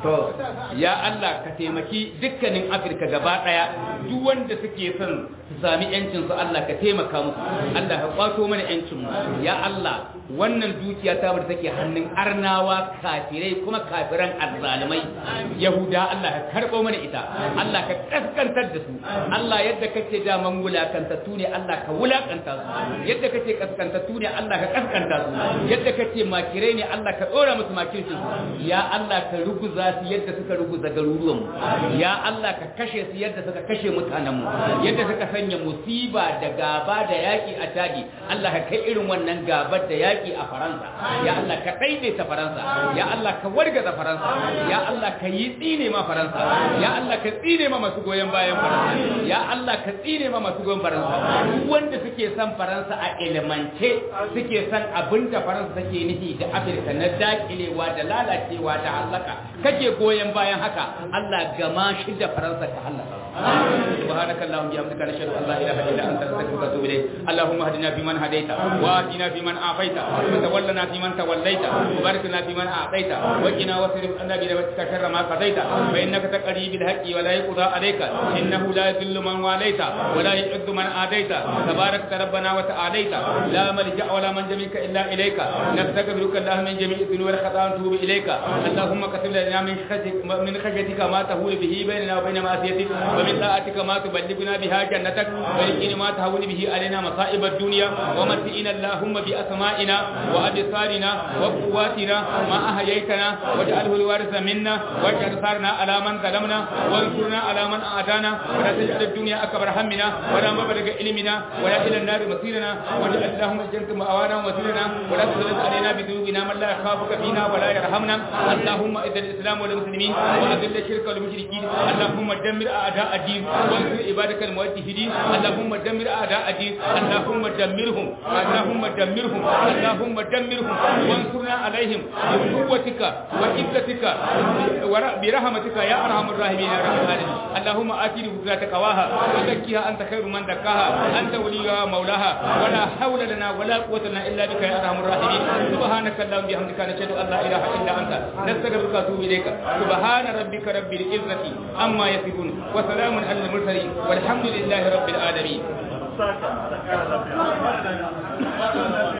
to ya Allah ka taimaki dukkanin Afirka gaba daya duk wanda suke son su sami yancin su Allah ka taimaka musu Allah ka kwato mana yancin mu ya Allah wannan dukiya ta bar take hannun arnawa kafirai kuma kafiran azzalimai yahuda Allah ka karbo mana ita Allah ka kaskantar da su Allah yadda kace da man wulakantattu ne Allah ka wulakanta su yadda kace kaskantattu ne Allah ka kaskanta su yadda kace makirai ne Allah ka dora musu makircin su ya Allah ka ruguza su yadda suka ruguza garuruwan mu ya Allah ka kashe su yadda suka kashe mutanen mu yadda suka sanya musiba da gaba da yaki a tadi Allah ka kai irin wannan gabar da yaki a Faransa ya Allah ka daidaita Faransa ya Allah ka wargaza Faransa ya Allah ka yi tsine ma Faransa ya Allah ka tsine ma masu goyon bayan Faransa ya Allah ka tsine ma masu goyon Faransa duk wanda suke son Faransa a ilimance suke son abin da Faransa take nufi da Afirka na dakilewa da lalacewa da halaka kake goyon bayan haka Allah gama shi da Faransa ka halaka subhanaka allahumma bihamdika nashhadu an la ilaha illa anta nastaghfiruka wa atubu ilayk allahumma hadina fiman hadaita wa atina fiman afaita wa tawallana fiman tawallaita wa barik lana fiman a'taita wa qina wasrif anna bi rahmatika sharra ma qadaita fa innaka taqdi bil haqqi wa la yuqda alayka innahu la yadhillu man walaita wa la yu'izzu man adaita tabarakta rabbana wa ta'alaita la malja wa la manja minka illa ilayka nastaghfiruka allahumma min jami'i dhunubi wal khata'a wa natubu ilayka allahumma katib lana min khashyatika min khashyatika ma tahulu bihi bainana wa bain ma'siyatik wa min ta'atika ma tuballighuna biha jannatak wa min ma tahulu bihi alaina masa'ib ad-dunya wa matina allahumma bi asma'ina wa absarina wa quwwatina ma ahyaytana waj'alhu al-waritha minna waj'al sarna ala man zalamna وانصرنا على من أعدانا ولا تجعل الدنيا أكبر همنا ولا مبلغ علمنا ولا إلى النار مصيرنا واجعل اللهم الجنة مأوانا ومصيرنا ولا تسلط علينا بذنوبنا من لا يخافك فينا ولا يرحمنا اللهم إذا الإسلام والمسلمين وأذل الشرك والمشركين اللهم دمر أعداء الدين وانصر عبادك الموحدين اللهم دمر أعداء الدين اللهم دمرهم اللهم دمرهم اللهم دمرهم وانصرنا عليهم بقوتك وعزتك برحمتك يا أرحم الراحمين يا رب العالمين اللهم آتي نفوسنا تقواها وزكيها أنت خير من زكاها أنت وليها مولاها ولا حول لنا ولا قوة لنا إلا بك يا أرحم الراحمين سبحانك اللهم بحمدك نشهد أن لا إله إلا أنت نستغفرك ونتوب إليك سبحان ربك رب العزة عما يصفون وسلام على المرسلين والحمد لله رب العالمين